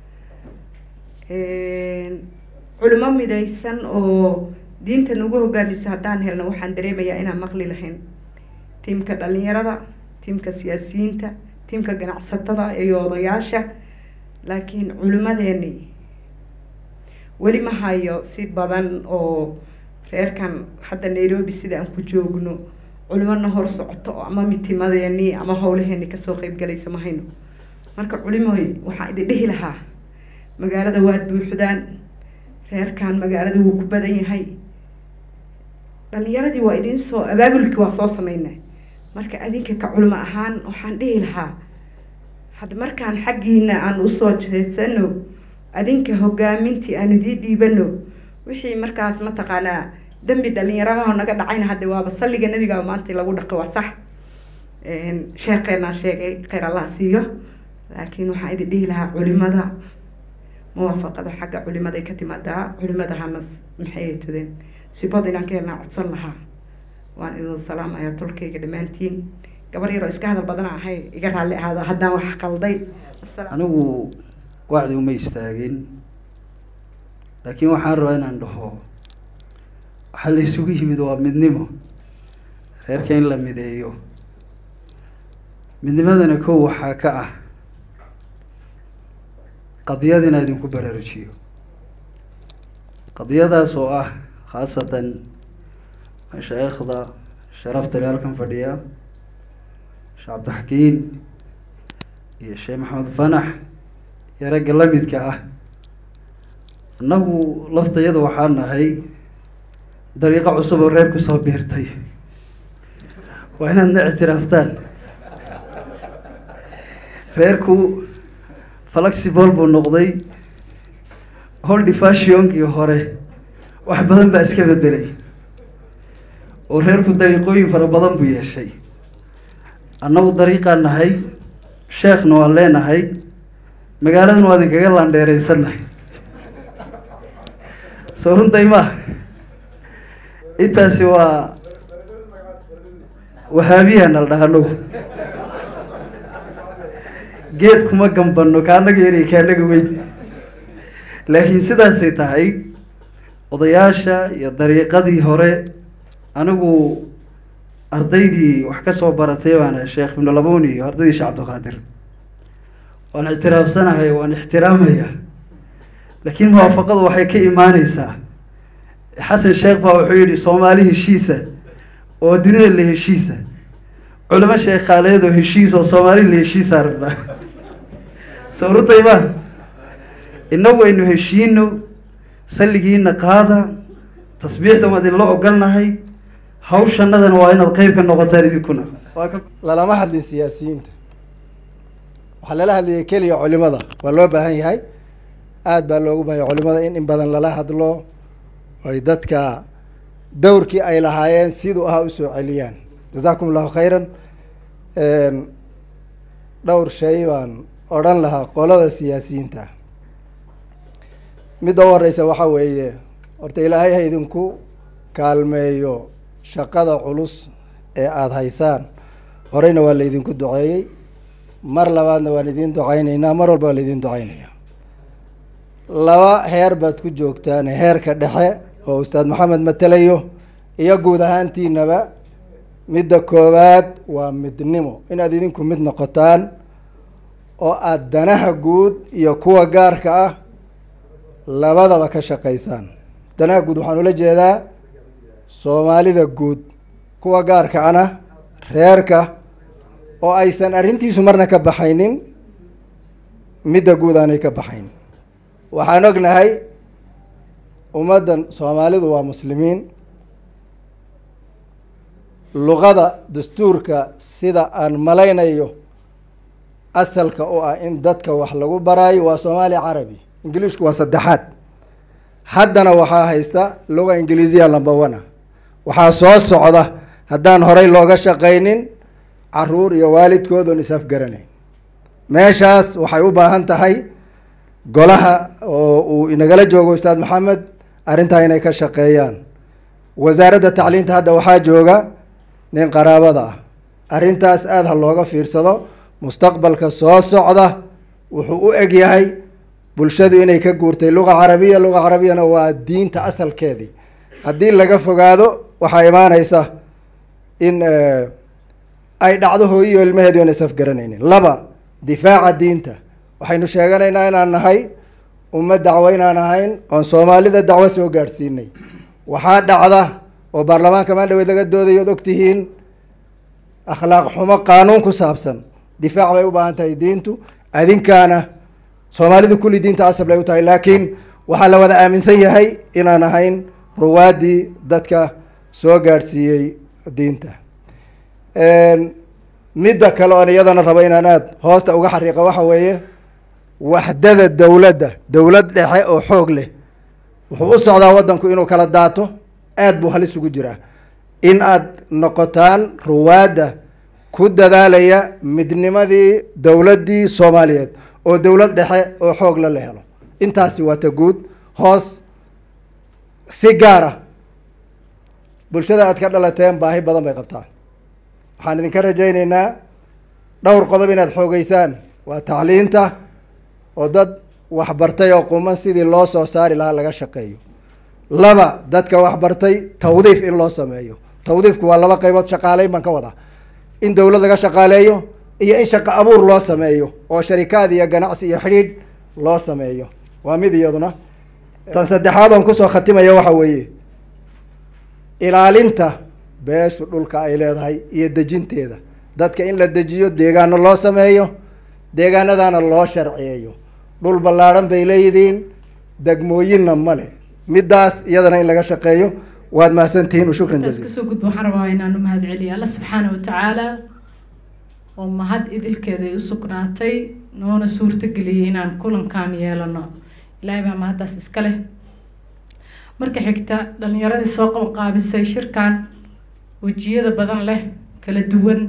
culimo midaysan oo diinta nagu hogaamisa haddaan helno waxaan dareemayaa inaan maqli lahayn tiimka dhalinyarada tiimka siyaasiyiinta tiimka ganacsatada iyo odayaasha laakiin culimadeeni weli ma hayo si badan oo reerkan hadda nairobi sida aan ku joogno culimona hor socoto oo ama mitimadeeni ama howlaheeni kasoo qeybgalaysa ma hayno marka culimoy waxaan idin dhihi lahaa magaalada waad buuxdaan reerkan magaalada wuu ku badan yahay dhalinyaradii waa idin soo abaabulkii waa soo sameynay marka adinka ka culimo ahaan waxaan dhihi lahaa had markaan xaggiina aan usoo jeesano adinka hogaamintii aan idiin dhiibano wixii markaas mataqaanaa dembi dhalinyaramaha naga dhacayna hadda waaba salliga nebiga maanta lagu dhaqi waa sax sheekeenaa sheegay kheyr allah siiyo laakiin waxaan idin dhihi lahaa culimada muwaafaqada xagga culimaday ka timaadaa culimada hanas maxay tudeen sibad inaan ka helnaa codsan lahaa waan idin salaamaya tolkayga dhammaantiin gabar yaroo iska hadal badan ahay iga raalli ahaado haddaan wax qalday anigu wacdi uma istaagin laakiin waxaan rabaa inaan dhaho waxaa la isugu yimid waa midnimo reerka in la mideeyo midnimadana kow waxaa ka ah qadiyad inaa idinku baraarujiyo qadiyadaas oo ah khaasatan mashaayikhda sharafta le halkan fadhiya sheekh cabdixakiin iyo sheekh maxamed fanax iyo ragga lamidka ah annagu laftayada waxaa nahay dariiqo cusub oo reer kusoo biirtay waa inaadna ictiraaftaan reerku flexible buu noqday holdi fashionkii hore wax badan baa iska bedelay oo reerku dariiqooyin fara badan buu yeeshay annagu dariiqaan nahay sheekhna waan leenahay magaaladan waa idinkaga laandheereysannahay soo runtay ma intaasi waa wahaabiyaana la dhaha anagu geed kuma gambano kaanaga yari kaanaga weyn laakiin sidaasay tahay odayaasha iyo dariiqadii hore anigu ardaydii wax ka soo baratay baana sheekh ibnu labuni iyo ardaydii sheekh cabdiqaadir waan ictiraafsanahay waan ixtiraamaya laakiin muwaafaqadu waxay ka imaaneysaa xasan sheekh baa wuxuu yihi soomaali heshiisa oo dunida la heshiisa culamo sheekhaaleed oo heshiis oo soomaali la heshiisaa rabnaa soo rutay ma inagu aynu heshiino salligiina qaada tasbiixda waad inla ogolnahay hawshanadana waa inaad qeyb ka noqotaan idinkuna lalama hadlin siyaasiyiinta waxaa lala hadlayay keliya culimada waa loo baahan yahay aada baa loogu baahanya culimada in in badan lala hadlo ay dadka dowrkii ay lahaayeen siduu ahaa usoo celiyaan jazakum allahu khayran dhowr shay baan odhan lahaa qolada siyaasiyiinta midda u horeysa waxa weeye horta ilaahay ha idinku kaalmeeyo shaqada culus ee aada haysaan horeyna waa laydinku duceeyey mar labaadna waan idiin duceyneynaa mar walba waa laydin duceynayaa laba heer baad ku joogtaan heerka dhexe oo ustaad maxamed matelayo iyo guud ahaantiinaba midda koowaad waa midnimo inaad idinku mid noqotaan oo aada danaha guud iyo kuwa gaarka ah labadaba ka shaqeysaan danaha guud waxaan ula jeedaa soomaalida guud kuwa gaarka ana reerka oo aysan arrintiisu marna ka baxaynin midda guud aanay ka baxayn waxaan ognahay ummaddan soomaalidu waa muslimiin luqada dastuurka sida aan malaynayo asalka u ah in dadka wax lagu baraayo waa soomaali carabi ingiliishku waa saddexaad haddana waxaa haysta luga ingiliisiya lamba one waxaa soo socda haddaan horey looga shaqaynin caruur iyo waalidkoodoon is-afgaranayn meeshaas waxay u baahan tahay golaha oo uu inagala joogo ustaad maxamed arrintaa inay ka shaqeeyaan wasaaradda tacliinta hadda waxaa jooga nin qaraabada ah arrintaas aada ha looga fiirsado mustaqbalka soo socda wuxuu u eg yahay bulshadu inay ka guurtay luga carabiya luga carabiyana waa diinta asalkeedii haddii laga fogaado waxaa imaaneysa in ay dhacdo hooyiyo ilmaheedi oona isafgaranaynin laba difaaca diinta waxaynu sheeganaynaa inaan nahay ummad dacwo inaan ahayn oon soomaalida dacwo soo gaadhsiinay waxaa dhacda oo baarlamaanka maandhaweed laga doodayo od ogtihiin akhlaaq xumo qaanuun ku saabsan difaac bay u baahan tahay diintu adinkaana soomaalidu kulli diinta asab bay u tahay laakiin waxaa la wada aaminsan yahay inaan ahayn ruwaadii dadka soo gaadhsiiyey diinta midda kale oon iyadana rabo inaan aada hoosta uga xariiqa waxa weeye waxdada dowladda dowlad dhexe oo xoog leh wuxuu u socdaa waddanku inuu kala daato aada buu halis ugu jiraa in aad noqotaan ruwaadda ku dadaalaya midnimadii dowladdii soomaaliyeed oo dowlad dhexe oo xoog la la helo intaasi waa ta guud hoos si gaara bulshada aad ka dhalateen baahi badan bay qabtaan waxaan idinka rajayneynaa dhowr qodob inaad xoogeysaan waa tacliinta oo dad waxbartay oo quman sidii loo soo saari lahaa laga shaqeeyo laba dadka waxbartay tawdiif in loo sameeyo tawdiifku waa laba qaybood shaqaaleyn baan ka wadaa in dowlad laga shaqaaleeyo iyo in shaqo abuur loo sameeyo oo sharikaad iyo ganacsi iyo xidhiidh loo sameeyo waa mid iyaduna tan saddexaad oon kusoo khatimaya waxa weeye ilaalinta beeshu dhulka ay leedahay iyo dejinteeda dadka in la dejiyo deegaano loo sameeyo deegaanadana loo sharciyeeyo dhul ballaadhan bay leeyihiin degmooyinna male middaas iyadana in laga shaqeeyo waad mahadsantihiin u shukran intaas jaziil kasoo gudbo waxaan rabaa inaan u mahad celiyo alla subxaana wa tacaala oo mahad idilkeeda ay u sugnaatay noona suurtageliyay inaan kulankan yeelano ilaahay baa mahaddaas iska leh marka xigta dhalinyaradii soo qaban qaabisay shirkan wejiyada badan leh kala duwan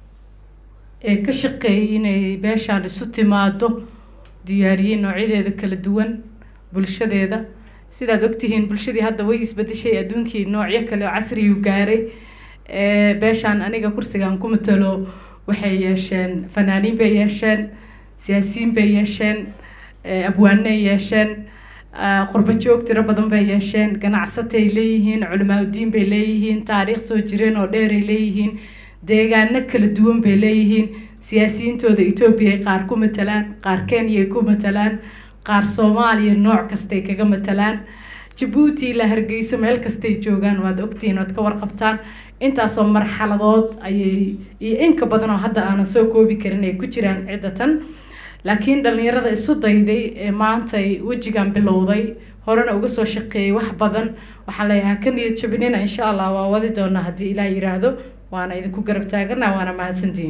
ee ka shaqeeyay inay beeshaan isu timaado diyaariyey noocyadeeda kala duwan bulshadeeda sidaad ogtihiin bulshadii hadda way isbedeshay adduunkii noocyo kale oo casriyuu gaaray ee beeshaan aniga kursigan ku matalo waxay yeesheen fanaaniin bay yeesheen siyaasiyiin bay yeesheen ee abwaanay yeesheen ah, qurbo joog tiro badan bay yeesheen ganacsatay leeyihiin culamaa udiin bay leeyihiin taariikh soo jireen oo dheeray leeyihiin deegaano kala duwan bay leeyihiin siyaasiyiintooda etoobiya ay qaar ku matalaan qaar kenya ay ku matalaan qaar soomaaliya nooc kastay kaga matalaan jabuuti ilaa hargeysa meel kastay joogaan waad ogtihiin waad ka warqabtaan intaasoo marxaladood ayay iyo inka badan oo hadda aanan soo koobi karin ay ku jiraan ciddatan laakiin dhallinyarada isu dayday ee maanta ay wejigan bilowday horena uga soo shaqeeyay wax badan waxaan leeyahay ka niyad jabinina insha allah waa wadi doonaa haddii ilaah yiraahdo waana idinku garab taagana waana mahadsantihiin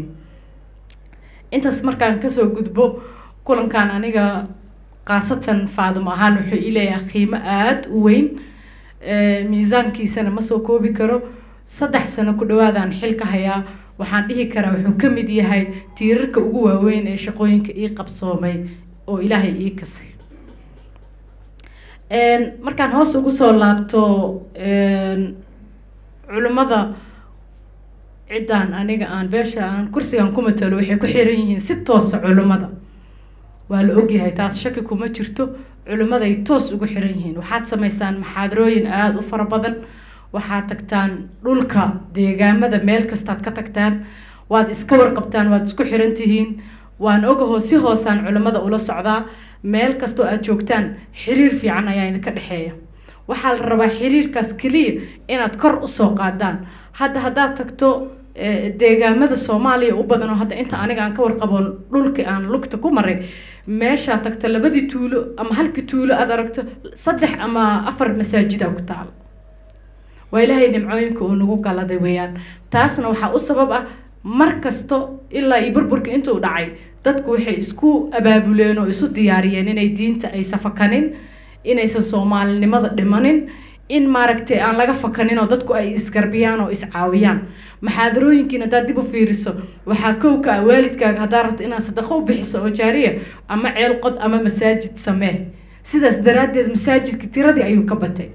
intaas markaan kasoo gudbo kulankan aniga khaasatan faadimo ahaan wuxuu ii leeyahay qiimo aada u weyn ee, miisaankiisana ma soo koobi karo saddex sano ku dhawaadaan xil ka hayaa waxaan dhihi karaa wuxuu ka mid yahay tiirarka ugu waaweyn ee shaqooyinka ii qabsoomay oo ilaahay ii kasay markaan hoos ugu soo laabto culimmada ciddaan aniga aan beesha aan kursigan ku matalo waxay ku xiran yihiin si toosa culimmada waa la ogyahay taas shaki kuma jirto culimmaday toos ugu xiran yihiin waxaad samaysaan maxaadarooyin aada u fara badan waxaad tagtaan dhulka deegaamada meel kastaad ka tagtaan waad iska warqabtaan waad isku xiran tihiin waan ogahoo si hoosaan culimmada ula socdaa meel kastoo aad joogtaan xiriir fiican ayaa idinka dhexeeya waxaa la rabaa xiriirkaas keliya inaad kor usoo qaadaan hadda haddaad tagto deegaamada soomaaliya u badan oo hadda inta aniga aan ka warqabo dhulka aan lugta ku maray meeshaa tagto labadii tuulo ama halkii tuulo aad aragto saddex ama afar masaajida ku taalo waa ilaahay nimcooyinka uu nagu galaday weeyaan taasna waxaa u sabab ah mar kasto ilaa iyo burburka intuu dhacay dadku waxay isku abaabuleen oo isu diyaariyeen inay diinta aysan fakanin inaysan soomaalinimada dhimanin in maaragtay aan laga fakanin oo dadku ay isgarbiyaan oo iscaawiyaan maxaadarooyinkiin haddaad dib u fiiriso waxaa kowka ah waalidkaaga haddaad rabto inaad sadaqo u bixiso oo jaariya ama ceel qod ama masaajid samee sidaas daraaddeed masaajidka tiradii ayuu ka batay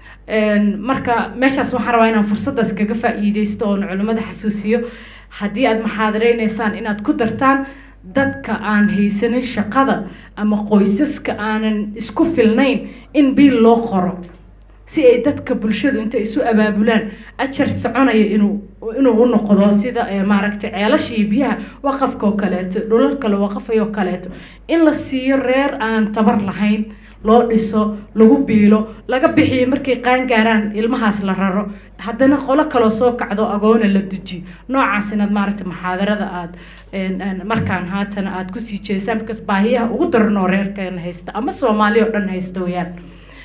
marka meeshaas waxaan rabaa inaan fursaddaas kaga faa'iideysto oon culimmada xasuusiyo haddii aad maxaadareynaysaa inaad ku dartaan dadka aan haysanin shaqada ama qoysaska aanan isku filnayn in biil loo qoro si ay dadka bulshadu intay isu abaabulaan ajar soconaya inuu inuu u noqdo sida maaragtay ceelasha iyo biyaha waqafka oo kaleeto dhulal kale waqafayoo kaleeto in la siiyo reer aan tabar lahayn loo dhiso lagu biilo laga bixiyo markay qaan gaaraan ilmahaas la raro haddana qolo kaloo soo kacdo agoona la dejiyo noocaas inaad maaragtay maxaadarada aad markaan haatan aad kusii jeesaan because baahiyaha ugu daranoo reerkan haysta ama soomaali oo dhan haysta weyaan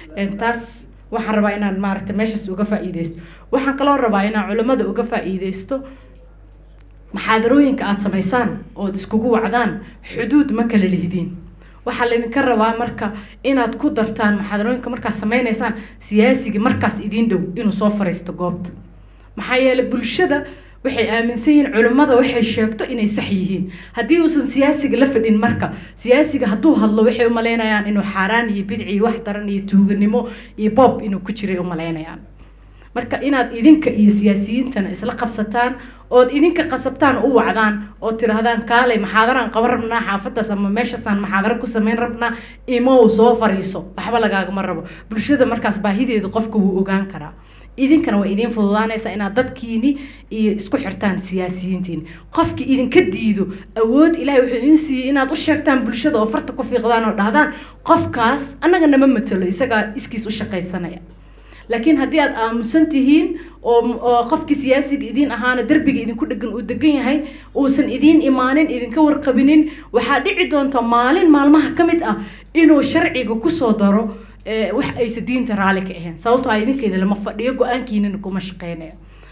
taas waxaan rabaa inaan maaragtay meeshaas uga faa'iideysto waxaan kaloo rabaa inaan culimmada uga faa'iideysto maxaadarooyinka aad samaysaan ood iskugu wacdaan xuduud ma kala lihdin waxaa laydinka rabaa marka inaad ku dartaan maxaadarooyinka markaad sameynaysaan siyaasiga markaas idiin dhow inuu soo fariisto goobta maxaa yeelay bulshada waxay aaminsan yihiin culimmada waxay sheegto inay sax yihiin haddii uusan siyaasiga la fadhin marka siyaasiga hadduu hadlo waxay umalaynayaan inuu xaaraan iyo bidci iyo wax daran iyo tuuganimo iyo boob inuu ku jiray umalaynayaan marka inaad idinka iyo siyaasiyiintana isla qabsataan ood idinka qasabtaan u wacdaan oo tidhaahdaan kaalay maxaadaraan qaban rabnaa xaafadaas ama meeshaasaan maxaadaro ku samayn rabnaa imow soo fariiso waxba lagaagama rabo bulshada markaas baahideeda qofka wuu ogaan karaa idinkana way idiin fududaanaysaa inaad dadkiini iyo isku xirtaan siyaasiyiintiini qofki idinka diido awood ilahay wuxuu idin siiyey inaad u sheegtaan bulshada oo farta ku fiiqdaan oo dhahdaan qofkaas annaga nama matalo isagaa iskiis u shaqaysanaya laakiin haddii aad aamusan tihiin oo qofkii siyaasiga idiin ahaana derbiga idinku dhegan uu degan yahay uusan idiin imaanin idinka warqabinin waxaa dhici doonta maalin maalmaha ka mid ah inuu sharciga kusoo daro wax aysa diinta raalli ka ahayn sababtoo ah idinkeeda lama fadhiyo go-aankiinana kuma shaqeynayo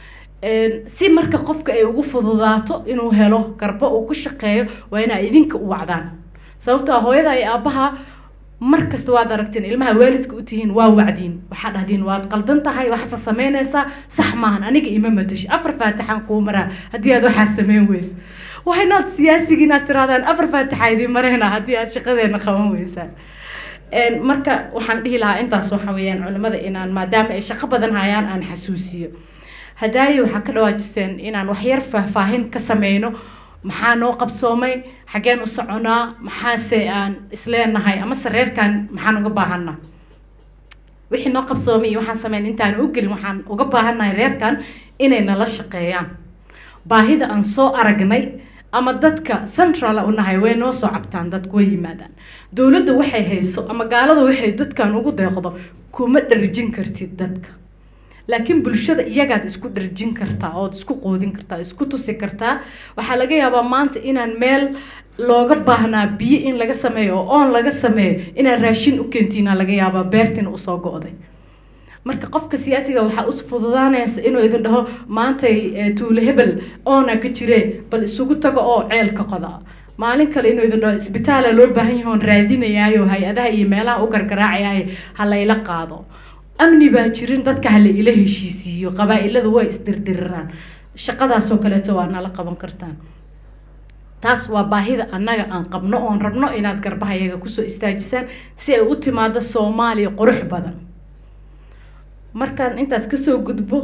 si marka qofka ay ugu fududaato inuu helo garbo uu ku shaqeeyo waa inaa idinka u wacdaan sababtoo ah hooyada iyo aabbaha mar kasta waad aragteen ilmaha waalidka u tihiin waa wacdiin waxaa dhahdiin waad qaldan tahay waxaasa samaynaysaa sax maahan aniga ima matashi afar faatixaan kuu maraa haddii aad waxaa samayn weysa waxaynaad siyaasigi inaad tirahdaan afar faatixa idiin marayna haddii aad shaqadeena qaban weysaan marka waxaan dhihi lahaa intaas waxa weeyaan culimmada inaan maadaama ay shaqo badan hayaan aan xasuusiyo hadaaye waxaa ka dhawaajiseen inaan waxyar faahfaahin ka sameyno maxaa noo qabsoomay xaggeen u soconaa maxaase aan isleenahay amase reerkan maxaan uga baahanaa wixii noo qabsoomay iyo waxaan sameyn intaan u gelin waxaan uga baahannahay reerkan inay nala shaqeeyaan baahida aan soo aragnay ama dadka central u nahay way noo soo cabtaan dadku way yimaadaan dowladda waxay hayso ama gaalada waxay dadkan ugu deeqdo kuma dharjin kartid dadka laakiin bulshada iyagaad isku dharjin kartaa ood isku qoodin kartaa isku tusi kartaa waxaa laga yaabaa maanta inaan meel looga baahnaa biyo in laga sameeyo oo oon laga sameeyo inaad raashin u keentiina laga yaabaa beertina usoo go-day marka qofka siyaasiga waxaa us fududaanaysa inuu idin dhaho maantay tuulo hebel oona ka jiree bal isugu tago oo ceel ka qoda maalin kale inuu idin dhaho isbitaala loo baahan yahoon raadinayaayo hay-adaha iyo meelaha u gargaraacayaayo ha layla qaado amni baa jirin dadka ha la ila heshiisiiyo qabaa-iladu way isdirdiriraan shaqadaasoo kaleeto waa nala qaban kartaan taas waa baahida annaga aan qabno oon rabno inaad garbahayaga kusoo istaajisaan si ay u timaado soomaaliya qurux badan markaan intaas kasoo gudbo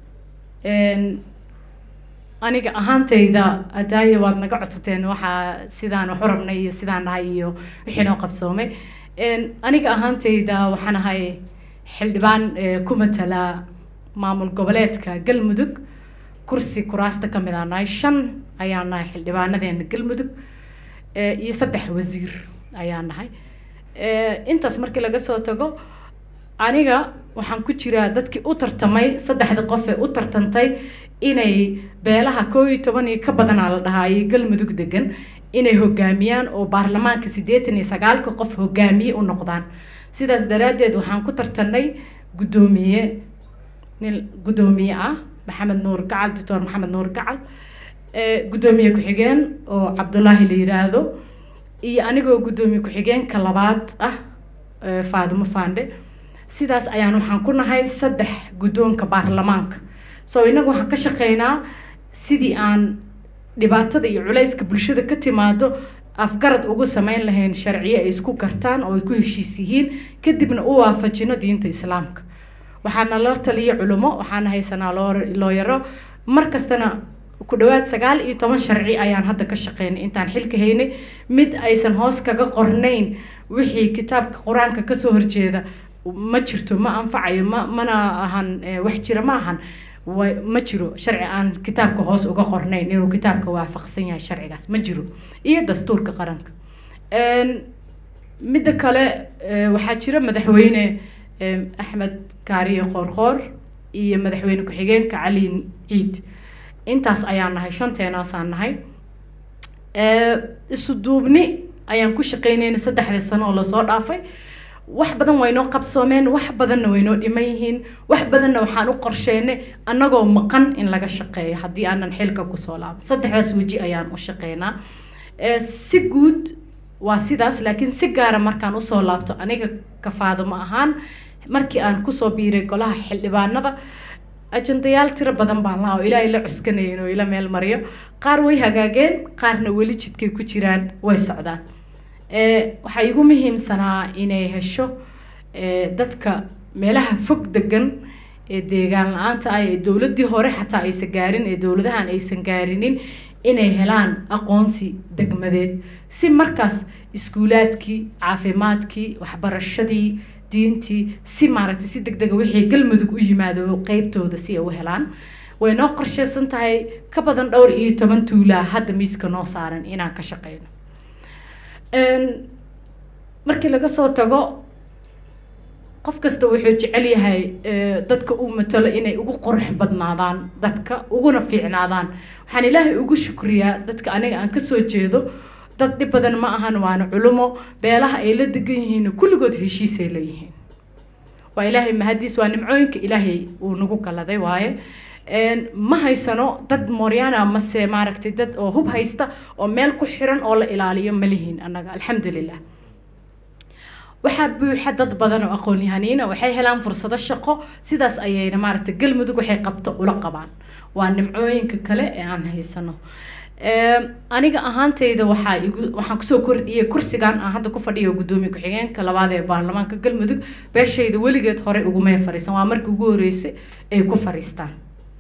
aniga ahaantayda hadaaye waad naga codsateen waxaa sidaan waxu rabnay iyo sidaan dhahay iyo wixii noo qabsoomay aniga ahaantayda waxaan ahay xildhibaan ku matala maamul goboleedka galmudug kursi kuraasta ka mid aa nahay shan ayaan nahay xildhibaanadeena galmudug iyo saddex wasiir ayaan nahay intaas markii laga soo tago aniga waxaan ku jiraa dadkii u tartamay saddexda qof ee u tartantay inay beelaha koo iyo toban iyo ka badanaa la dhahaayay galmudug degan inay hogaamiyaan oo baarlamaanka siddeetan iyo sagaalka qof hogaamiye u noqdaan sidaas daraaddeed waxaan ku tartanay guddoomiye nin guddoomiye ah maxamed nuur gacal doctor maxamed nuur gacal guddoomiye ku-xigeen oo cabdulaahi la yiraahdo iyo anigoo guddoomiye ku-xigeenka labaad ah faadimo faandhe sidaas ayaan waxaan ku nahay saddex guddoonka baarlamaanka so innaga waxaan ka shaqeynaa sidii aan dhibaatada iyo culayska bulshada ka timaado afgarad ugu sameyn lahayn sharciyo ay isku gartaan oo ay ku heshiis yihiin kadibna u waafajino diinta islaamka waxaana la taliya culimo waxaana haysanaa looyaro mar kastana ku dhawaad sagaal iyo toban sharci ayaan hadda ka shaqeynay intaan xilka haynay mid aysan hoos kaga qornayn wixii kitaabka qur-aanka kasoo horjeeda ma jirto ma anfacayo ma mana ahan wax jira ma ahan ma jiro sharci aan kitaabka hoos uga qornayn inuu kitaabka waafaqsan yahay sharcigaas ma jiro iyo dastuurka qaranka midda kale waxaa jira madaxweyne axmed kaariye qoorqoor iyo madaxweyne ku-xigeenka cali ciid intaas ayaan nahay shanteenaasaan nahay isu duubni ayaan ku shaqeynayna saddexdii sano oo lasoo dhaafay wax badan waynoo qabsoomeen wax badanna waynoo dhiman yihiin wax badanna waxaan u qorsheynay annagoo maqan in laga shaqeeyo haddii aanan xilka kusoo laaban saddexdaas weji ayaan u shaqeynaa si guud waa sidaas laakiin si gaara markaan usoo laabto aniga kafaadamo ahaan markii aan kusoo biiray golaha xildhibaanada ajandayaal tiro badan baan lahaa oo ilaahay la cuskanayn oo ila meel mariyo qaar way hagaageen qaarna weli jidkay ku jiraan way socdaan waxaa igu muhiimsanaa inay hesho dadka meelaha fog degan ee deegaan la-aanta ah ee dowladdii hore xataa aysan gaarin ee dowladahan aysan gaarinin inay helaan aqoonsi degmadeed si markaas iskuulaadkii caafimaadkii waxbarashadii diintii si maaragtay si deg dega wixii galmudug u yimaado qeybtooda si ay u helaan way noo qorsheysan tahay ka badan dhowr iyo toban tuulaa hadda miiska noo saaran inaan ka shaqeyno markii laga soo tago qof kasta wuxuu jecel yahay dadka uu matalo inay ugu qurux badnaadaan dadka uguna fiicnaadaan waxaan ilaahay ugu shukriyaa dadka aniga aan kasoo jeedo dad dhib badan ma ahan waana culumo beelaha ay la degan yihiin kulligood heshiisay leeyihiin waa ilaahay mahadiis waa nimcooyinka ilaahay uu nagu galaday waaye ma haysano dad moryana mase maaragtay dad oo hub haysta oo meel ku xiran oo la ilaaliyo ma lihiin annaga alxamdulilah waxaa buuxa dad badan oo aqoon-yahaniina waxay helaan fursado shaqo sidaas ayayna maaragtay galmudug waxay qabto ula qabaan waa nimcooyinka kale ee aan haysano aniga ahaantayda waxaa igu waxaan kusoo kordhiyey kursigan aan hadda ku fadhiyo guddoomiye ku-xigeenka labaad ee baarlamaanka galmudug beeshayda weligeed hore ugumay fariisan waa markii ugu horeysay ay ku fariistaan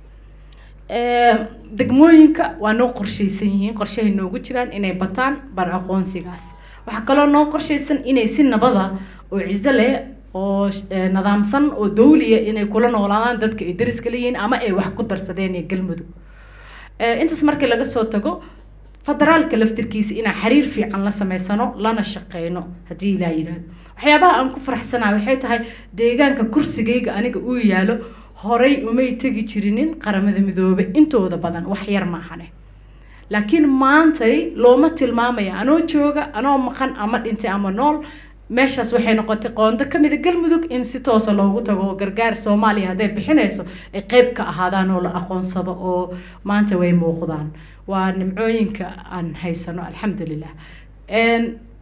degmooyinka waa noo qorshaysan yihiin qorshahay noogu jiraan inay bataan bar aqoonsigaas waxaa kaloo noo qorshaysan inay si nabada oo ciso leh oo nidaamsan oo dawliya inay kula noolaadaan dadka ay dariska leeyihiin ama ay wax ku darsadeen ee galmudug intaas markii laga soo tago federaalka laftirkiisa inaan xiriir fiican la sameysano lana shaqeyno haddii ilaa yidhaahdo waxyaabaha aan ku faraxsanahay waxay tahay deegaanka kursigayga aniga uu yaalo horay umay tegi jirinin qaramada midoobe intooda badan wax yar maahane laakiin maantay looma tilmaamaya anoo jooga anoo maqan ama dhintay ama nool meeshaas waxay noqotay qoondo ka mida galmudug in si toosa loogu tago oo gargaar soomaaliya hadday bixinayso ay qeyb ka ahaadaan oo la aqoonsado oo maanta way muuqdaan waa nimcooyinka aan haysano alxamdulilah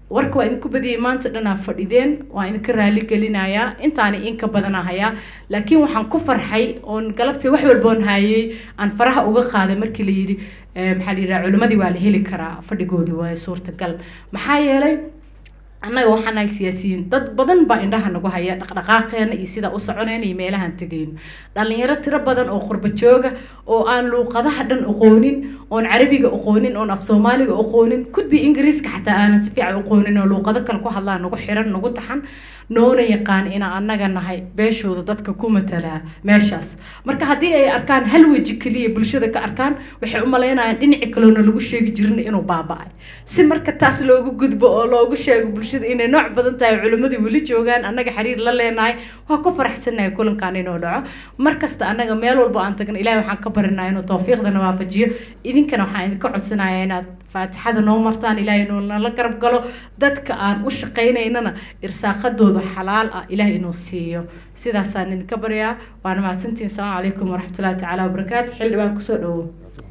warka waa idinku badiyay maanta dhanaa fadhideen waa idinka raali gelinayaa intaani inka badana hayaa laakiin waxaan ku farxay oon galabtii wax walboon hayay aan faraha uga qaaday markii la yidhi eh, maxaa la yidhaha culimmadii waa la heli karaa fadhigoodii waa suurtagal maxaa yeelay annaga waxaan nahay siyaasiyiin dad badan baa indhaha nagu haya dhaqdhaqaaqeena iyo sida u soconeyna iyo meelahaan tegayno dhalinyaro tiro badan oo qurba jooga oo aan luuqadaha dhan aqoonin oon carabiga aqoonin oon af soomaaliga aqoonin kudbi ingiriiska xataa aanan si fiican aqoonin oo luuqado kale ku hadlaan nagu xiran nagu taxan noona yaqaan inaan annaga nahay beeshooda dadka ku matalaa meeshaas marka haddii ay arkaan hal weji keliya bulshada ka arkaan waxay u malaynayaan dhinaci kaleona lagu sheegi jirin inuu baaba-ay si marka taas loogu gudbo oo loogu sheego bulshada inay nooc badan tahay culimmadii weli joogaan annaga xiriir la leenahay waa ku faraxsanahay kulankan inuu dhaco markasta annaga meel walba aan tagno ilaahay waxaan ka barinaa inuu tawfiiqdana waafajiyo idinkana waxaan idinka codsanayaa inaad faatixada noo martaan ilaahay inuu nala garab galo dadka aan u shaqaynaynana irsaaqadooda xalaal ah ilaahay inuu siiyo sidaasaan idinka baryaa waana mahadsantihin asalaamu calaykum waraxmatullahi tacaala wabarakaatu xildhibaan kusoo dhawow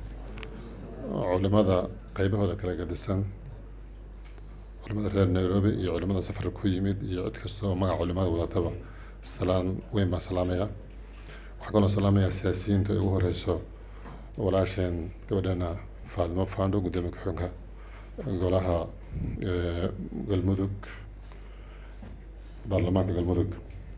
culimada qaybahooda kala gadisan culimada reer nairobi iyo culimada safarka ku yimid iyo cid kastoo magaca culimada wadataba salaan weyn baan salaamaya waxaa kaloo salaamaya siyaasiyiinta ay ugu horeyso walaasheen gabadheena faadimo fando gudoomiye ku-xigeenka golaha eh, galmudug baarlamaanka galmudug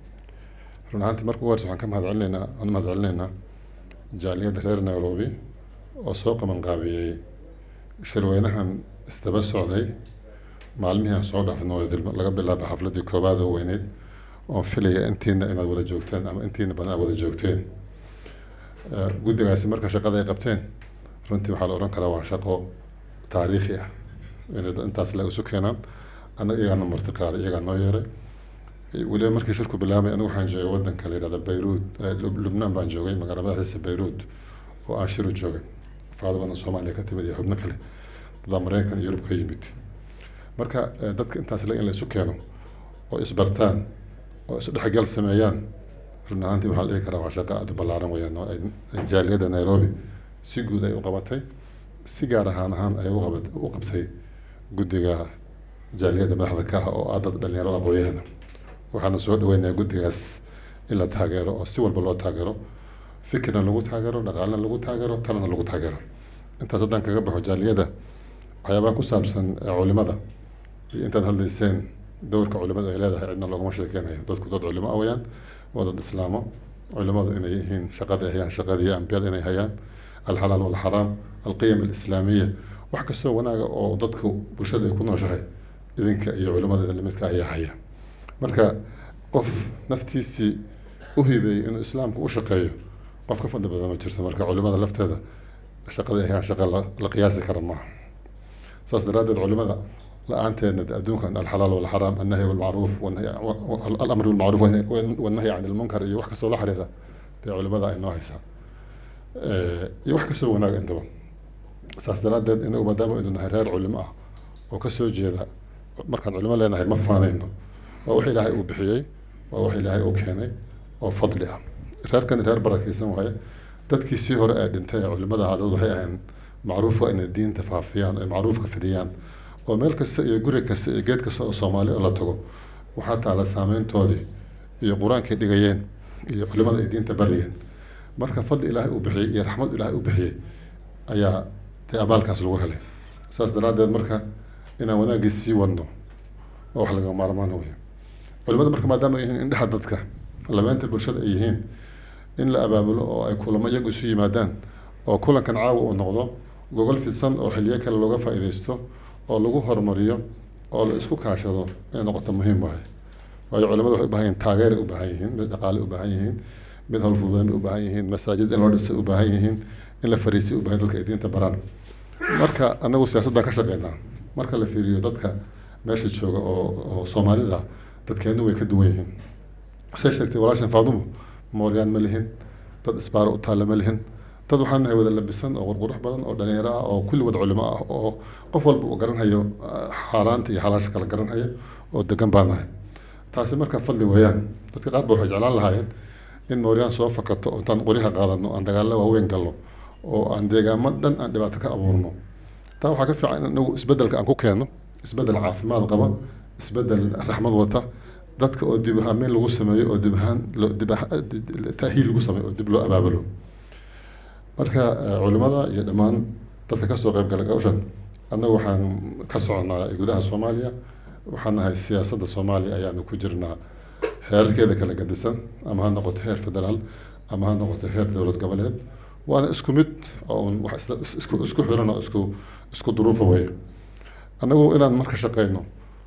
run ahaantii marka ugu horeysa waxaan ka mahad celinaynaa aan u mahad celinaynaa jaaliyadda reer nairobi oo soo qaban qaabiyey shirweynahan isdaba socday maalmihii aan soo dhaafno oo dil- laga bilaabo xafladii koowaad oo weyneyd oon filaya intiina inaad wada joogteen ama intiina badan aad wada joogteen Eh, guddigaasi marka shaqada ay qabteen runtii waxaa la odhan karaa waa shaqo taariikhi ah inay dad intaas le isu keenaan annaga iyagaana marti qaaday iyagaa noo yeeray Eh, weliba markii shirku bilaabay anigu waxaan joogay wadanka la yidhahda bayruud eh, Lub- lubnaan baan joogay magaala madaxiisa bayruud oo aan shiru joogay farada badan soomaaliya ka timid iyo xubno kale dadaa mareykan iyo yurub ka yimid marka eh, dadka intaas le in la isu keeno oo isbartaan oo isdhexgal sameeyaan run ahaantii waxaa la dhihi karaa waa shaqo aada u ballaaran weyaan oo ay ay jaaliyadda nairobi si guud ay u qabatay si gaar ahaan ahaan ay u qabat u qabtay guddiga jaaliyadda madaxda ka ah oo ah dad dhalinyaro aqooyahana waxaana soo dhaweynayaa guddigaas in la taageero oo si walba loo taageero fikirna lagu taageero dhaqaalena lagu taageero talena lagu taageero intaas haddaan kaga baxo jaaliyadda waxyaabaha ku saabsan eh, culimada iyo intaad hadlayseen dowrka culimadu ay leedahay cidna loogama sheekeynayo dadku dad culimo ah weyaan waa dad islaamo culimadu inay yihiin shaqada ay hayaan shaqadii ambiyada inay hayaan alxalaal walxaraam alqiyam alislaamiya wax kastoo wanaaga oo dadku bulshada ay ku nooshahay idinka iyo culimadeeda limidka ayaa haya marka qof naftiisii u hibeeyey inuu islaamku u shaqeeyo qof ka fadli badan ma jirto marka culimada lafteeda shaqada ay hayaan shaqa la la qiyaasi kara maaha saas daraaddeed culimada la-aanteedna de adduunkan alxalaal walxaraam annahyi walmacruuf wanahyi- wa- wa- alamr bilmacruuf wan- wannahyi can ilmunkar iyo wax kastoo la xiriira dee culimada ay noo haysaa Eh, iyo wax kastoo wanaag intaba saas daraaddeed inagu maadaama aynu nahay reer culimo ah oo kasoo jeeda markaan culimo leenahay ma faanayno waa wax ilaahay uu bixiyey waa wax ilaahay uu keenay oo fadli ah reerkan reer barakeysan waaye dadkii sii hore ee dhintay ee culimada ahaa dad waxay ahayn macruufka inay diinta faafiyaan ay macruufka fidiyaan oo meel kasta iyo guri kasta iyo geed kasta oo soomaali oo la tago waxaa taala saameyntoodii iyo qur-aankay dhigayeen iyo culimada ay diinta barayeen marka fadli ilaahay uu bixiyey iyo raxmad ilaahay uu bixiyey ayaa dee abaalkaas lagu helay saas daraaddeed marka inaan wanaaggii sii wadno oo wax laga maarmaan wey culimada marka maadaama ay yihiin indhexa dadka lameenta bulshada ay yihiin in la abaabulo oo ay kulamo iyagu isu yimaadaan oo kulankan caawa uu noqdo gogol fidsan oo xiliyo kale looga faa'iidaysto oo lagu horumariyo oo la isku kaashado inay noqoto muhiim waaye waayo culimadu waxay u baahan yihiin taageeray u baahan yihiin mid dhaqaale u baahan yihiin mid howlfududeyn bay u baahan yihiin masaajid in loo dhisay u baahan yihiin in la fariisay u baahan dadka ay diinta baraan marka anagu siyaasaddan ka shaqeynaa marka la fiiriyo dadka meesha jooga oo oo soomaalida dadkeenu way ka duwan yihiin say sheegtay walaashan faadumo mooryaan ma lihin dad isbaaro u taalla ma lihin dad waxaan nahay wada labisan oo qurqurux badan oo dhalinyaro ah oo kulli wada culimo ah oo qof walba uu garanhayo ah, xaaraanta iyo xalaasha kala garanhayo oo degan baan nahay taasi marka fadli weeyaan dadka qaar ba waxay jeclaan lahaayeen in mooryaan soo fakato oo intaan qoryaha qaadano aan dagaallo waaweyn galno oo aan deegaamo dhan aan dhibaato ka abuurno taa waxaa ka fiican in inagu isbeddelka aan ku keenno isbeddel caafimaad qaba isbeddel raxmad wata dadka oo dib ahaameen lagu sameeyo oo dib ahaan loo dib aha- taahiil lagu sameeyo oo dib loo abaabulo marka eh, culimada iyo dhammaan dadka kasoo qayb gala gawshan annagu waxaan ka soconaa gudaha soomaaliya waxaan nahay siyaasadda soomaaliya ayaanu ku jirnaa heerarkeeda kala gadisan ama ha noqoto heer federaal ama ha noqoto heer dowlad goboleed waana isku mid oo un wax isla- is- isku isku xiran oo isku isku duruufa wey annagu inaan marka shaqeyno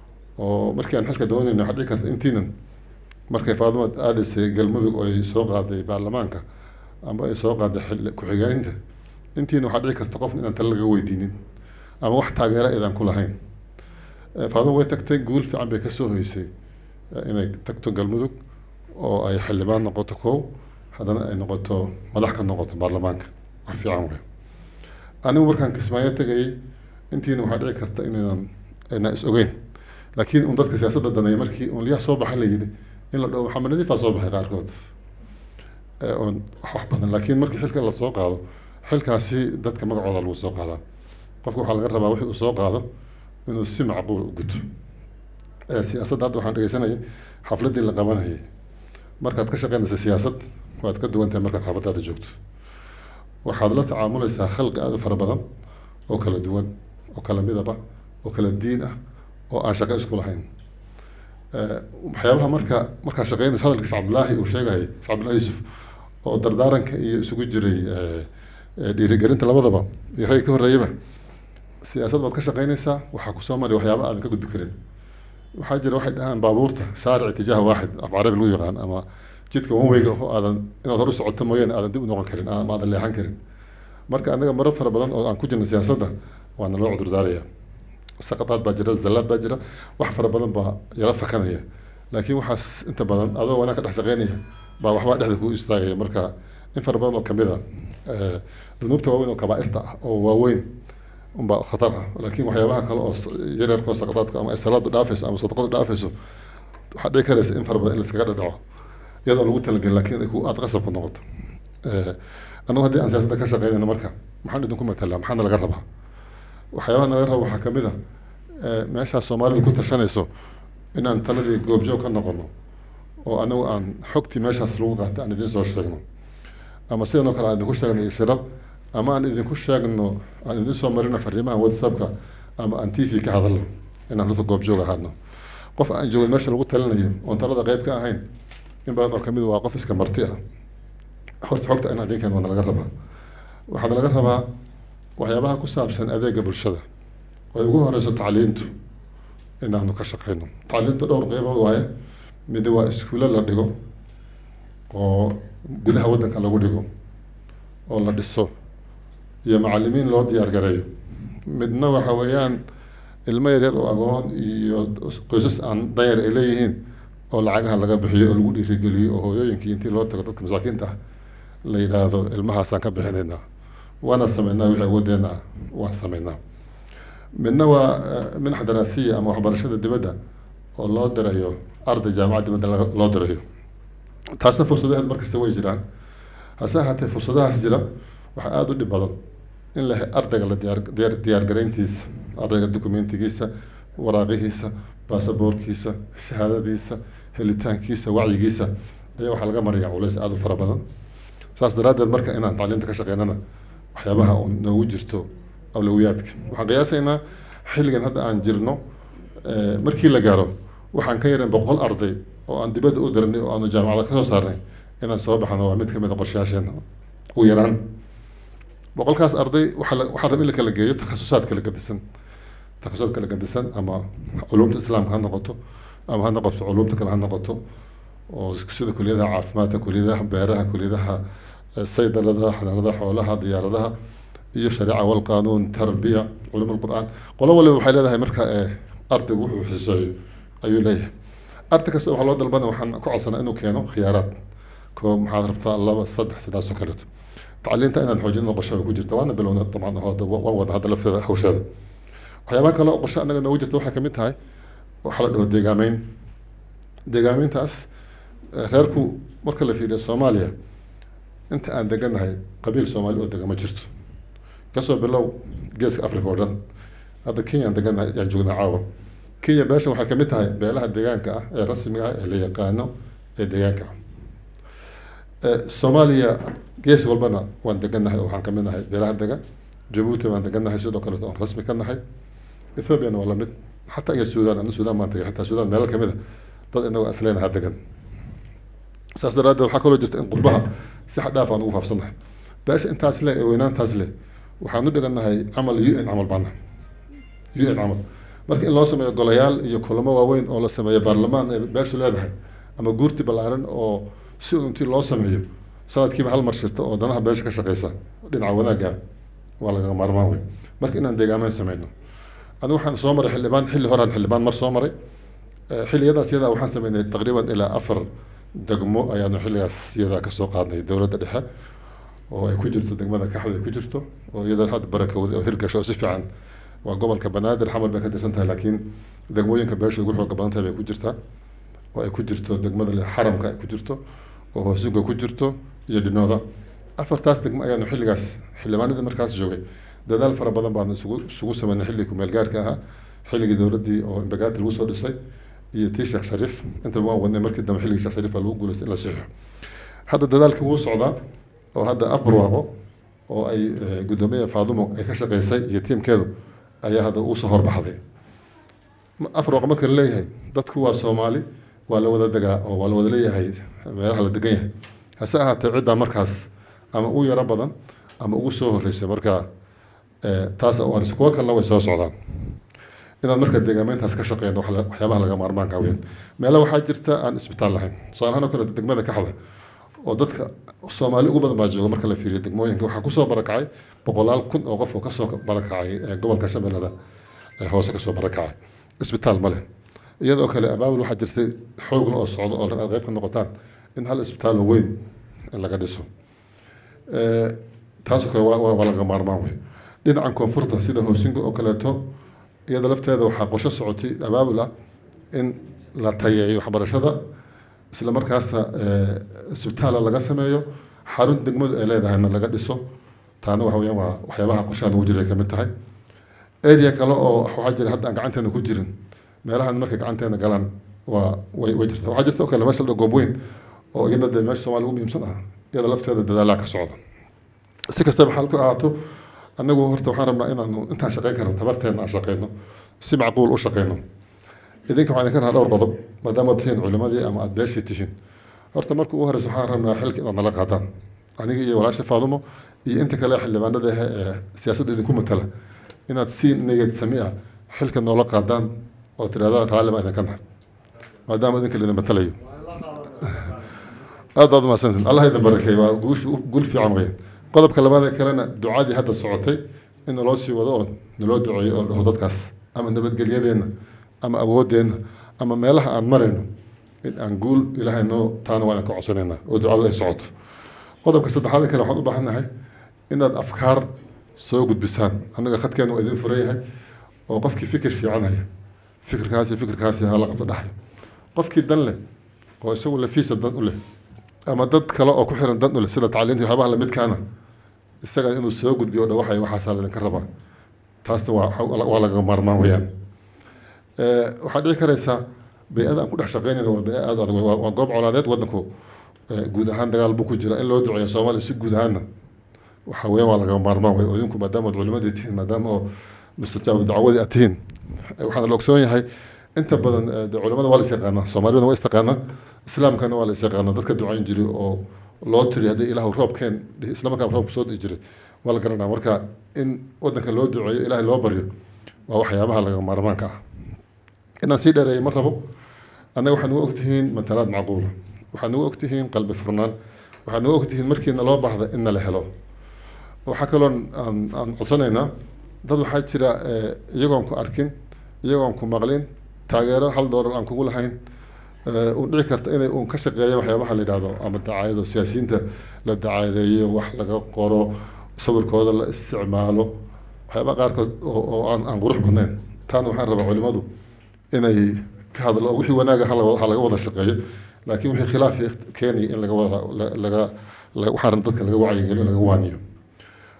oo markii aan xilka doonayno waxaa dhici karta intiinan markay faaduma aadaysay galmudug oo ay soo qaaday baarlamaanka ama ay soo qaaday xil ku-xigeynta intiina waxaa dhici karta qofna inaan tala laga weydiinin ama wax taageera eedaan ku lahayn Eh, faaduma way tagtay guul fiican bay kasoo hoysay eh, inay tagto galmudug oo ay xildhibaan noqoto kow haddana ay noqoto madax ka noqoto baarlamaanka wax fiican wey anigu markaan kismaayo tegayay intiina waxaa dhici karta inaynan aynaan is ogeyn laakiin un dadka siyaasadda daneeya markii un liyaa soo baxay la yidhi in la dhaho maxamed nadiifaa soo baxay qaarkood Eh, oon wax wax badan laakiin markii xilka la soo qaado xilkaasi dadka magacooda lagu soo qaadaa qofka waxaa laga rabaa wixii uu soo qaado inuu si macquul u guto Eh, siyaasadda hadda waxaan dhegeysanayay xafladdii la qabanayay markaad ka shaqeynaysa siyaasad waad ka duwan tahay markaad xaafadaada joogto waxaad la tacaamulaysaa khalqi aada u fara badan oo kala duwan oo kala midaba oo kala diin ah oo aan shaqo isku lahayn Eh, waxyaabaha marka markaad shaqeynaysa hadalka sheekh cabdulaahi uu sheegayay sheekh cabdulaahi yuusuf oo dardaaranka iyo isugu jiray eh, eh, dhiirigelinta labadaba iyo ragga ka horreeyaba siyaasad baad ka shaqeynaysaa waxaa kusoo mari waxyaaba aadan ka gudbi karin waxaa jira waxay dhahaan baabuurta shaaric itijaah waaxid af carabi lagu yaqaan ama jidka wanweyga oo aadan inaad hor u socoto mooyaane aadan dib u noqon karin ama aadan leexan karin marka annaga marar fara badan oo aan ku jirno siyaasadda waana loo cudurdaaraya saqadaad baa jira zallaad baa jira wax fara badan baa yala fakanaya laakiin waxaas inta badan adoo wanaag ka dhex shaqeynaya baa waxbaa dhexda kuu istaagaya marka in fara badan oo kamid a eh, dunuubta waaweyn oo kabaa'irta ah oo waaweyn unbaa khatar ah laakiin waxyaabaha kale oo s- yaryarka oo saqadaadka ama ay salaadu dhaafayso ama sadaqadu dhaafayso waxaa dhici karaysa in fara badan in laiskaga dhadhaco iyadoo lagu talagelin laakiin ay ku aad qasab ku noqoto Eh, annagu haddii aan siyaasadda ka shaqeynayno marka maxaan idinku matalaa maxaana laga rabaa waxyaabaha laga rabo waxaa kamid ah eh, meeshaas soomaalidu ku tashanayso inaan taladii goobjoog ka noqono oo anagu aan xogtii meeshaas lagu qaatay aan idiin soo sheegno ama sidan oo kale aan idinku sheegno shirar ama aan idinku sheegno aan idin soo marino fariimaha whatsappka ama aan t v ka hadalno inaan dadka goobjoog ahaadno qof aan joogin meesha lagu talinayo oon talada qayb ka ahayn in badan oo kamid waa qof iska marti ah horta xogta in adinkan waana laga rabaa waxaana laga rabaa waxyaabaha ku saabsan adeega bulshada oo ay ugu horeyso tacliintu inaanu ka shaqeyno tacliintu dhowr qeybood waaye mid waa iskuulo la dhigo oo gudaha waddanka lagu dhigo oo la dhiso iyo macalimiin loo diyaar gareeyo midna waxa weeyaan ilmo yaryar oo agoon iyo qoysas aan danyar ay leeyihiin oo lacagaha laga bixiyo oo lagu dhiirigeliyo oo hooyooyinkii intii loo tago dadka masaakiinta ah la yidhaahdo ilmahaasaan ka bixinaynaa waana sameynaa wixii awoodeenna ah waan sameynaa midna waa eh, minax daraasiya ama waxbarashada dibadda oo loo dirayo arday jaamacad dibadda laga- loo dirayo taasna fursadaheed markasta way jiraan hase ahaatee fursadahaas jira waxaa aada u dhib badan in la he- ardayga la diyaar diyaar diyaargarayntiisa ardayga dokumentigiisa waraaqihiisa baasaboorkiisa shahaadadiisa helitaankiisa wacyigiisa ayaa waxaa laga maraya culays aada u fara badan saas daraaddeed marka inaan tacliinta ka shaqeynana waxyaabaha uun noogu jirto awlawiyaadka waxaan qiyaasaynaa xilligan hadda aan jirno eh, markii la gaaro waxaan ka yaran boqol arday oo aan dibadda u diranay oo aanu jaamacada kasoo saarnay inaan soo baxno waa mid ka mid a qorshayaasheena ugu yaraan boqolkaas arday waxaa la- waxaa raba in la kala geeyo takhasusaad kala gadisan takhasusaad kala gadisan ama culumta islaamka ha noqoto ama ha noqoto culumta kale ha noqoto oo sida kuliyadaha caafimaadka kuliyadaha beeraha kuliyadaha eh, saydalada xanaanada xoolaha diyaaradaha iyo shariica walqaanuun tarbiya culum lqur'aan qolo waliba waxay leedahay marka eh, ardaygu wuxuu xiseeyo ayuu leeyahay arday kasta waxaa loo dalbana waxaan ku codsanaa inuu keeno khiyaaraad koo maxaad rabtaa laba saddex sidaas oo kaleeto tacliinta inaad xoojin qorshe way ku jirta waana bilowna dabcan oo hadda waan wada hadda lafteeda hawsheeda waxyaabaha kale oo qorshe annaga noogu jirta waxay kamid tahay waxaa la dhaho deegaameyn deegaameyntaas eh, reerku marka la fiiriyo soomaaliya inta aan deganahay qabiil soomaali oo dega ma jirto kasoo bilow geeska africa oo dhan hadda kenya aan degan ayaan joognaa caawa kenya beeshan waxay kamid tahay beelaha deegaanka ah ee rasmiga ah ee la yaqaano ee deegaanka ah soomaaliya gees walbana waan degannahay oo waxaan kamid nahay beelaha degan jabuuti waan degannahay sidoo kale oon rasmi ka nahay ethoopiana waa lamid xataa iyo suudaan anu suudaan baan tagay xataa suudaan meelo kamid a dad inagoo asleenaha degan saas daraaddeed waxaa kaloo jirta in qurbaha si xad dhaaf aan ugu faafsannahay beesha intaas leh ee weynaantaas leh waxaan u dhigannahay camal u n camal baana u n camal marka in loo sameeyo golayaal iyo kulamo waaweyn oo la sameeyo baarlamaan ee beeshu leedahay ama guurti ballaaran oo si un intii loo sameeyo sanadkiiba hal mar shirta oo danaha beesha ka shaqeysa dhinaca wanaagga waa lagaga maarmaan wey marka inaan deegaameyn sameyno anigu waxaan soo maray xildhibaan xilli horaan xildhibaan mar soo maray xilliyadaas yadaa waxaan sameynay taqriiban ilaa afar degmo ayaanu xilligaas yadaa kasoo qaadnay dowladda dhexe oo ay ku jirto degmada kaxda ay ku jirto oo iyada hadda barakowda oo hirgasho oo si fiican waa gobolka banaadir xamar bay ka tirsan tahay laakiin degmooyinka beesha ugu xooga badan tahay bay ku jirtaa oo ay ku jirto degmada xaramka ay ku jirto oo hoosiga ku jirto iyo dhinooda afartaas degmo ayaanu xilligaas xildhibaanadii markaas joogay dadaal fara badan baanu isugu isugu sameynay xilligii kumeel gaarka ahaa xilligii dowladdii oo imbagaati lagu soo dhisay iyo tii sheekh shariif intaba waan wadnay markii dambe xilligii sheekh shariif baa lagu guuleystay in la siixo hadda dadaalkii wuu socdaa oo hadda afbarwaaqo oo ay guddoomiye faadumo ay ka shaqeysay iyo tiimkeedu ayaa hadda usoo horbaxday afbarwaaqo marka la leeyahay dadku waa soomaali waa la wada degaa oo waa la wada leeyahay meelaha la degan yahay hase ahaatee ciddaa markaas ama u yaro badan ama ugu soo horreysay marka taas waan kuwa kalena way soo socdaan inaad marka deegaameyntaas ka shaqeyno waxyaabaha laga maarmaanka weyn meelo waxaa jirta aan isbitaal lahayn tusaalahaan oo kale degmada kaxda oo dadka soomaali ugu badan baa jooga marka la fiiriyo degmooyinka waxaa kusoo barakacay boqolaal kun oo qof oo kasoo barakacay gobolka shabeellada hoose kasoo barakacay isbitaal ma leh iyadoo kale abaabul waxaa jirtay xoogla oo socdo oo aad qayb ka noqotaan in hal isbitaal oo weyn laga dhiso taasoo kale waa laga maarmaan wey dhinacan koonfurta sida hoosinga oo kaleeto iyada lafteeda waxaa qosho socotay abaabul ah in la tayeeyo waxbarashada isla markaasna isbitaala laga sameeyo xarun degmadu ay leedahayna laga dhiso taana waxa weyaan waa waxyaabaha qoshahan ugu jiray kamid tahay area kale oo waxaa jira hadda aan gacanteena ku jirin meelahan markay gacanteena galaan waa way way jirta waxaa jirta oo kale meesha la goob weyn oo iyada dee meesha soomaaliya ugu muhiimsan ah iyada lafteeda dadaalaa ka socda si kastaba xal ku ahaato anagu horta waxaan rabnaa inaanu intaan shaqeyn karno tabarteena aan shaqeyno si macquul u shaqeyno idinka waxaan idinka rabnaa dhowr qodob maadaama ad tihiin culimadii ama aada beeshii tihiin horta marka ugu horeysa waxaan rabnaa xilka inaad nala qaadaan aniga iyo walaasha faadumo iyo inta kale xildhibaanada ah ee siyaasadda idinku matala inaad si niyad sami ah xilka noola qaadaan oo tirahdaan raalli baa idinka nahay maadaama idinka laidin matalayo aad baad umahadsantiin allah idin barakeey waa guush guul fiican weeye qodobka labaad ee kalena ducadii hadda socotay in naloo sii wado oo naloo duceeyo oo dhaho dadkaas ama nabadgelyadeenna ama awoodeenna ama meelaha aan marayno in aan guul ilaahay noo taana waan ka codsanaynaa oo ducadu ay socoto qodobka saddexaad kale waxaan u baahannahay inaad afkaar soo gudbisaan annaga khadkeena waa idin furan yahay oo qofkii fikir fiican haya fikirkaasi fikirkaasi hala qabto dhaxyo qofkii dan leh oo isagu lafiisa dan u leh ama dad kale oo ku xiran dan u leh sida tacliinta waxyaabaha lamidkaana isaga inuu soo gudbiyo dha waxay waxaasaa laydinka rabaa taasna waa waa lagaga maarmaan weyaan waxaad dhici karaysaa bay-ada aan ku dhex shaqeynayna waa bay aada adag waa goob colaadeed waddanku guud ahaan dagaal buu ku jira in loo duceeyo soomaaliya si guud ahaanna waxa weeyaan waa lagaga maarmaan wey oo idinku maadaama ad culimadii tihiin maadaama oo mustajaab dacwadii aad tihiin waxaana la ogsoon yahay inta badan de culimada waa la is yaqaanaa soomaaliyaduna waa is taqaanaa islaamkana waa la is yaqaanaa dadka ducayn jiray oo loo tiri haddii ilaahu roobkeen isla markaa roobku soo dhici jiray waa la garanaa marka in wadanka loo duceeyo ilaahay loo baryo waa waxyaabaha laga maarmaanka ah inaan sii dheereeyo ma rabo annaga waxaad nugu ogtihiin matalaad macquula waxaad nugu ogtihiin qalbi furnaan waxaad nugu ogtihiin markiina loo baahda in nala helo waxaa kaloo aan aan codsanaynaa dad waxaa jira iyagoon ku arkin iyagoon ku maqlin taageero hal doolar aan kugu lahayn uu dhici karta inay uun ka shaqeeya waxyaabaha la yidhaahdo ama dacaayado siyaasiyiinta la dacaadeeyo wax laga qoro sawirkooda la isticmaalo waxyaabaha qaarkood oo aan aan qurux badnayn taana waxaan rabaa culimadu inay ka hadlo wixii wanaaga ha laga wada shaqeeyo laakiin wixii khilaaf keenaya in laga wada laga waxaan dadka laga wacyigeliyo laga waaniyo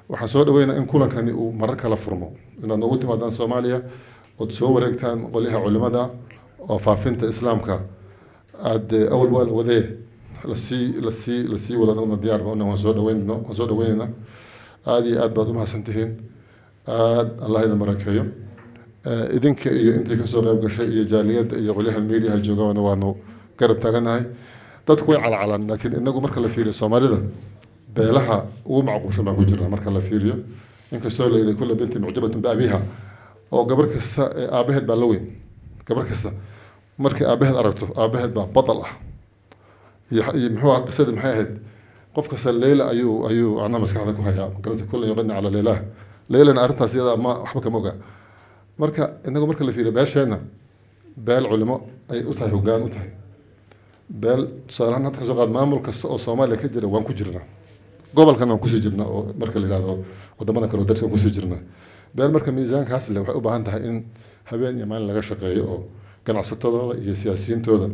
waxaan soo dhaweynaa in kulankani uu marar kala furmo inaad noogu timaadaan soomaaliya ood soo wareegtaan qolyaha culimada oo faafinta islaamka aada awal waa la wadee lasii lasii lasii wada una diyaar una waan soo dhaweynno waan soo dhaweynaynaa aada iyo aad baad umahadsan tihiin aad allah idin barakeeyo idinka iyo intii kasoo qayb gashay iyo jaaliyadda iyo qolyaha mediaha joogana waanu garab taaganahay dadku way calcalaan laakiin inagu marka la fiiriyo soomaalida beelaha ugu macquulsan baan ku jirnaa marka la fiiriyo inkastoo la yidhi kulla binti mucjabatun biabiha oo gabar kasta ee aabaheed baa la weyn gabar kasta markay aabaheed aragto aabaheed baa badal ah iyo iyo muxuu ah qisada maxay ahayd qof kasta leyla ayuu ayuu anaa maskaxda ku hayaa magarata kullan yuqadni cala leylaha leylana arrintaas iyada ma waxba kama oga marka inagu marka la fiiriyo beesheenna beel culimo ay u tahay hoggaan u tahay beel tusaalehaan hadda kasoo qaad maamul kasta oo soomaaliya ka jira waan ku jirnaa gobolkan waan kusii jirnaa oo marka la yidhahdo wadamada kale oo darsi waan kusii jirnaa beel marka miisaankaas le waxay u baahan tahay in habeen iyo maalin laga shaqeeyo oo ganacsatadooda iyo siyaasiyiintooda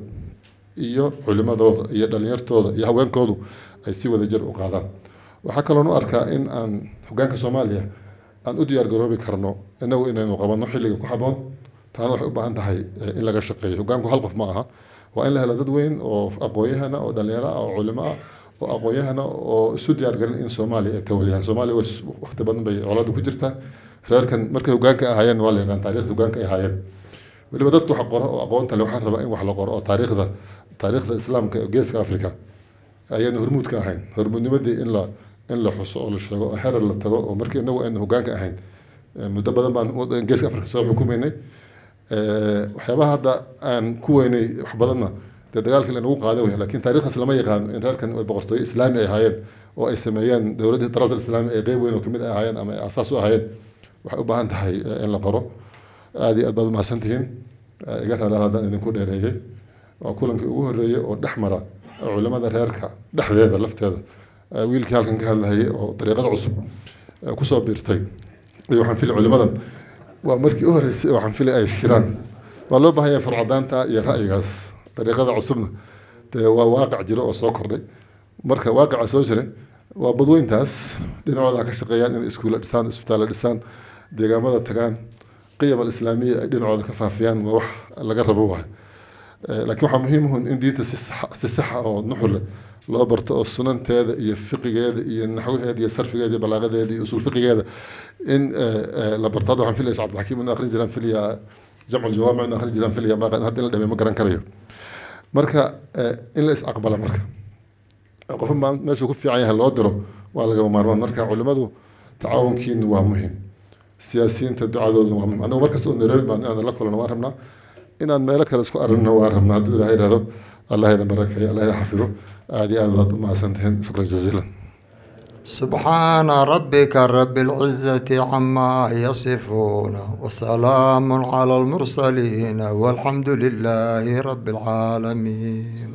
iyo culimadooda iyo dhalinyartooda iyo haweenkoodu ay si wada jir u qaadaan waxaa kaloon u arkaa in aan hoggaanka soomaaliya aan u diyaar garoobi karno inagu inaynu qabanno xilliga ku haboon taana waxay u baahan tahay in laga shaqeeyo hoggaanku hal qof ma aha waa in la helo dad weyn oo aqoonyahana oo dhalinyaro ah oo culimo ah oo aqoonyahana oo isu diyaar garin in soomaaliya ay tawaliyaan soomaaliya waqti badan bay colaadu ku jirtaa reerkan markay hoggaanka ahaayeen waa la yaqaan taariikhda hoggaanka ay ahaayeen weliba dadka wax qoro oo aqoonta le waxaan rabaa in wax la qoro oo taariikhda taariikhda islaamka ee geeska africa ayaynu hormuud ka ahayn hormuudnimadii in la in la xuso oo la sheego oo herer la tago oo markii inagu aynu hoggaanka ahayn muddo badan baan geeska africa soo xukumaynay waxyaabaha hadda aan ku weynay wax badanna dee dagaalkii lanagu qaaday wey laakiin taariikhdaas lama yaqaan in reerkan ay boqortooyo islaami ay ahaayeen oo ay sameeyeen dowladdii daras islaami ay qeyb weyn oo kamid ay ahaayeen ama ay asaas u ahaayeen waxay u baahan tahay in la qoro aada iyo aad baad umahadsan tihiin iga raalaad haddaan idinku dheereeyey waa kulankii ugu horreeyey oo dhex mara culimada reerka dhexdeeda lafteeda wiilkii halkan ka hadlahayay oo dariiqada cusub kusoo biirtay iyo waxaan fili culimadan waa markii u horreysay waxaan fili ay shiraan waa loo baahan yahay furcadaanta iyo ra'yigaas dariiqada cusubna dee waa waaqic jiro oo soo kordhay marka waaqica soo jiray waa badweyntaas dhinacooda ka shaqeeyaan inay iskuulla dhisaan isbitaalla dhisaan deegaamada tagaan qiyam alislaamiya ay dhinacooda ka faafiyaan waa wax laga rabo waay laakiin waxaa muhiim uhun in diinta si si saxa oo nuxur leh loo barto oo sunanteeda iyo fiqigeeda iyo naxwaheeda iyo sarfigeeda iyo balaaqadeeda iyo usul fiqigeeda in la barto hadda waxaan filaya cabdilxakiim inu akhrin jiraan filaya jamcu jawaamic inu akhrin jiraan filaya maaqan hadda in la dhamey ma garan karayo marka in la is aqbala marka qofa meeshuu ku fiican yahay loo diro waa lagama maarmaan marka culimadu tacaawunkiinu waa muhiim siyaasiyiinta ducadooduna waa muhiim anagu markasta oo nairobi baan inaan la kulano waan rabnaa inaan meelo kale isku aragno waan rabnaa hadduu ilahay ihahdo allah idin barakeeyo allah idin xafido aada iyo aad baad umahadsantihiin shukran jaziilan سبحان ربك رب العزة عما يصفون وسلام على المرسلين والحمد لله رب العالمين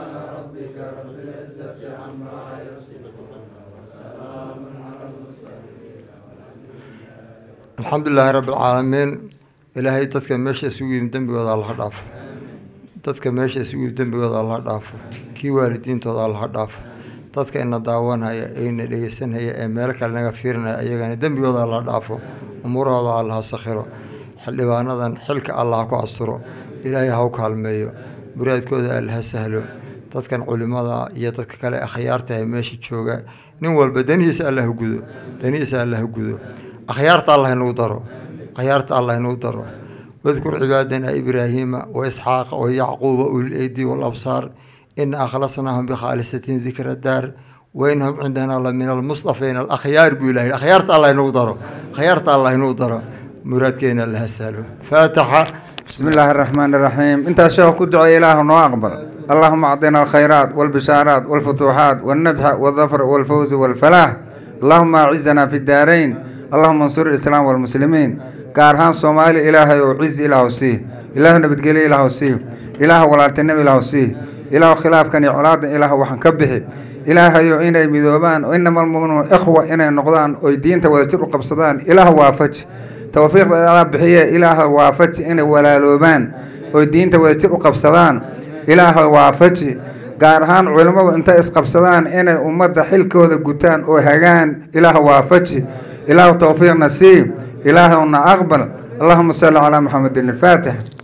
الحمد لله رب العالمين إلهي تذكر ماشي سوي دنبي وضع الله ضعف تذكر ماشي سوي دنبي وضع الله ضعف كي والدين توضع الله ضعف dadka ina daawanhaya ayna dhegeysanhaya ee meel kale naga fiirinaya ayagana dembigooda la dhaafo umuurahooda allah ha sakhiro xildhibaanadan xilka allah ku asturo ilaahay ha u kaalmeeyo muraadkooda alla ha sahlo dadkan culimada iyo dadka kale akhyaarta ee meesha jooga nin walba danihiisa allah ha gudo danihiisa allah ha gudo akhyaarta allah inuu daro akhyaarta allah inuu daro wadkur cibaadana ibraahiima wa isxaaqa wa yacquuba ulil eydi walabsaar إن أخلصناهم بخالصة ذكر الدار وإنهم عندنا لمن المصطفين الأخيار بإله الأخيار الله ينوضره خيارت الله ينوضره مراد كينا الله سالو فاتحة بسم الله الرحمن الرحيم انت شيخ كدعو إله وأقبل اللهم أعطنا الخيرات والبشارات والفتوحات والنجح والظفر والفوز والفلاح اللهم أعزنا في الدارين اللهم انصر الإسلام والمسلمين كارهان صومالي إلهي وعز إله سيه إله نبتقلي إله سيه إله ولا تنبي إله سيه ilaah khilaafkan iyo colaadan ilaah waxaan ka bixi ilaahayo inay midoobaan oo inama almuminuun ikhwa inay noqdaan oy diinta wadajir u qabsadaan ilaah waafaji towfiiqda ala bixiye ilaah waafaji inay walaaloobaan oy diinta wadajir u qabsadaan ilaah waafaji gaar ahaan culimmadu intay isqabsadaan inay ummadda xilkooda gutaan oo hagaan ilaah waafaji ilaahu towfiiqna sii ilaahuna aqbal allahuma salli calaa maxamedin alfaatix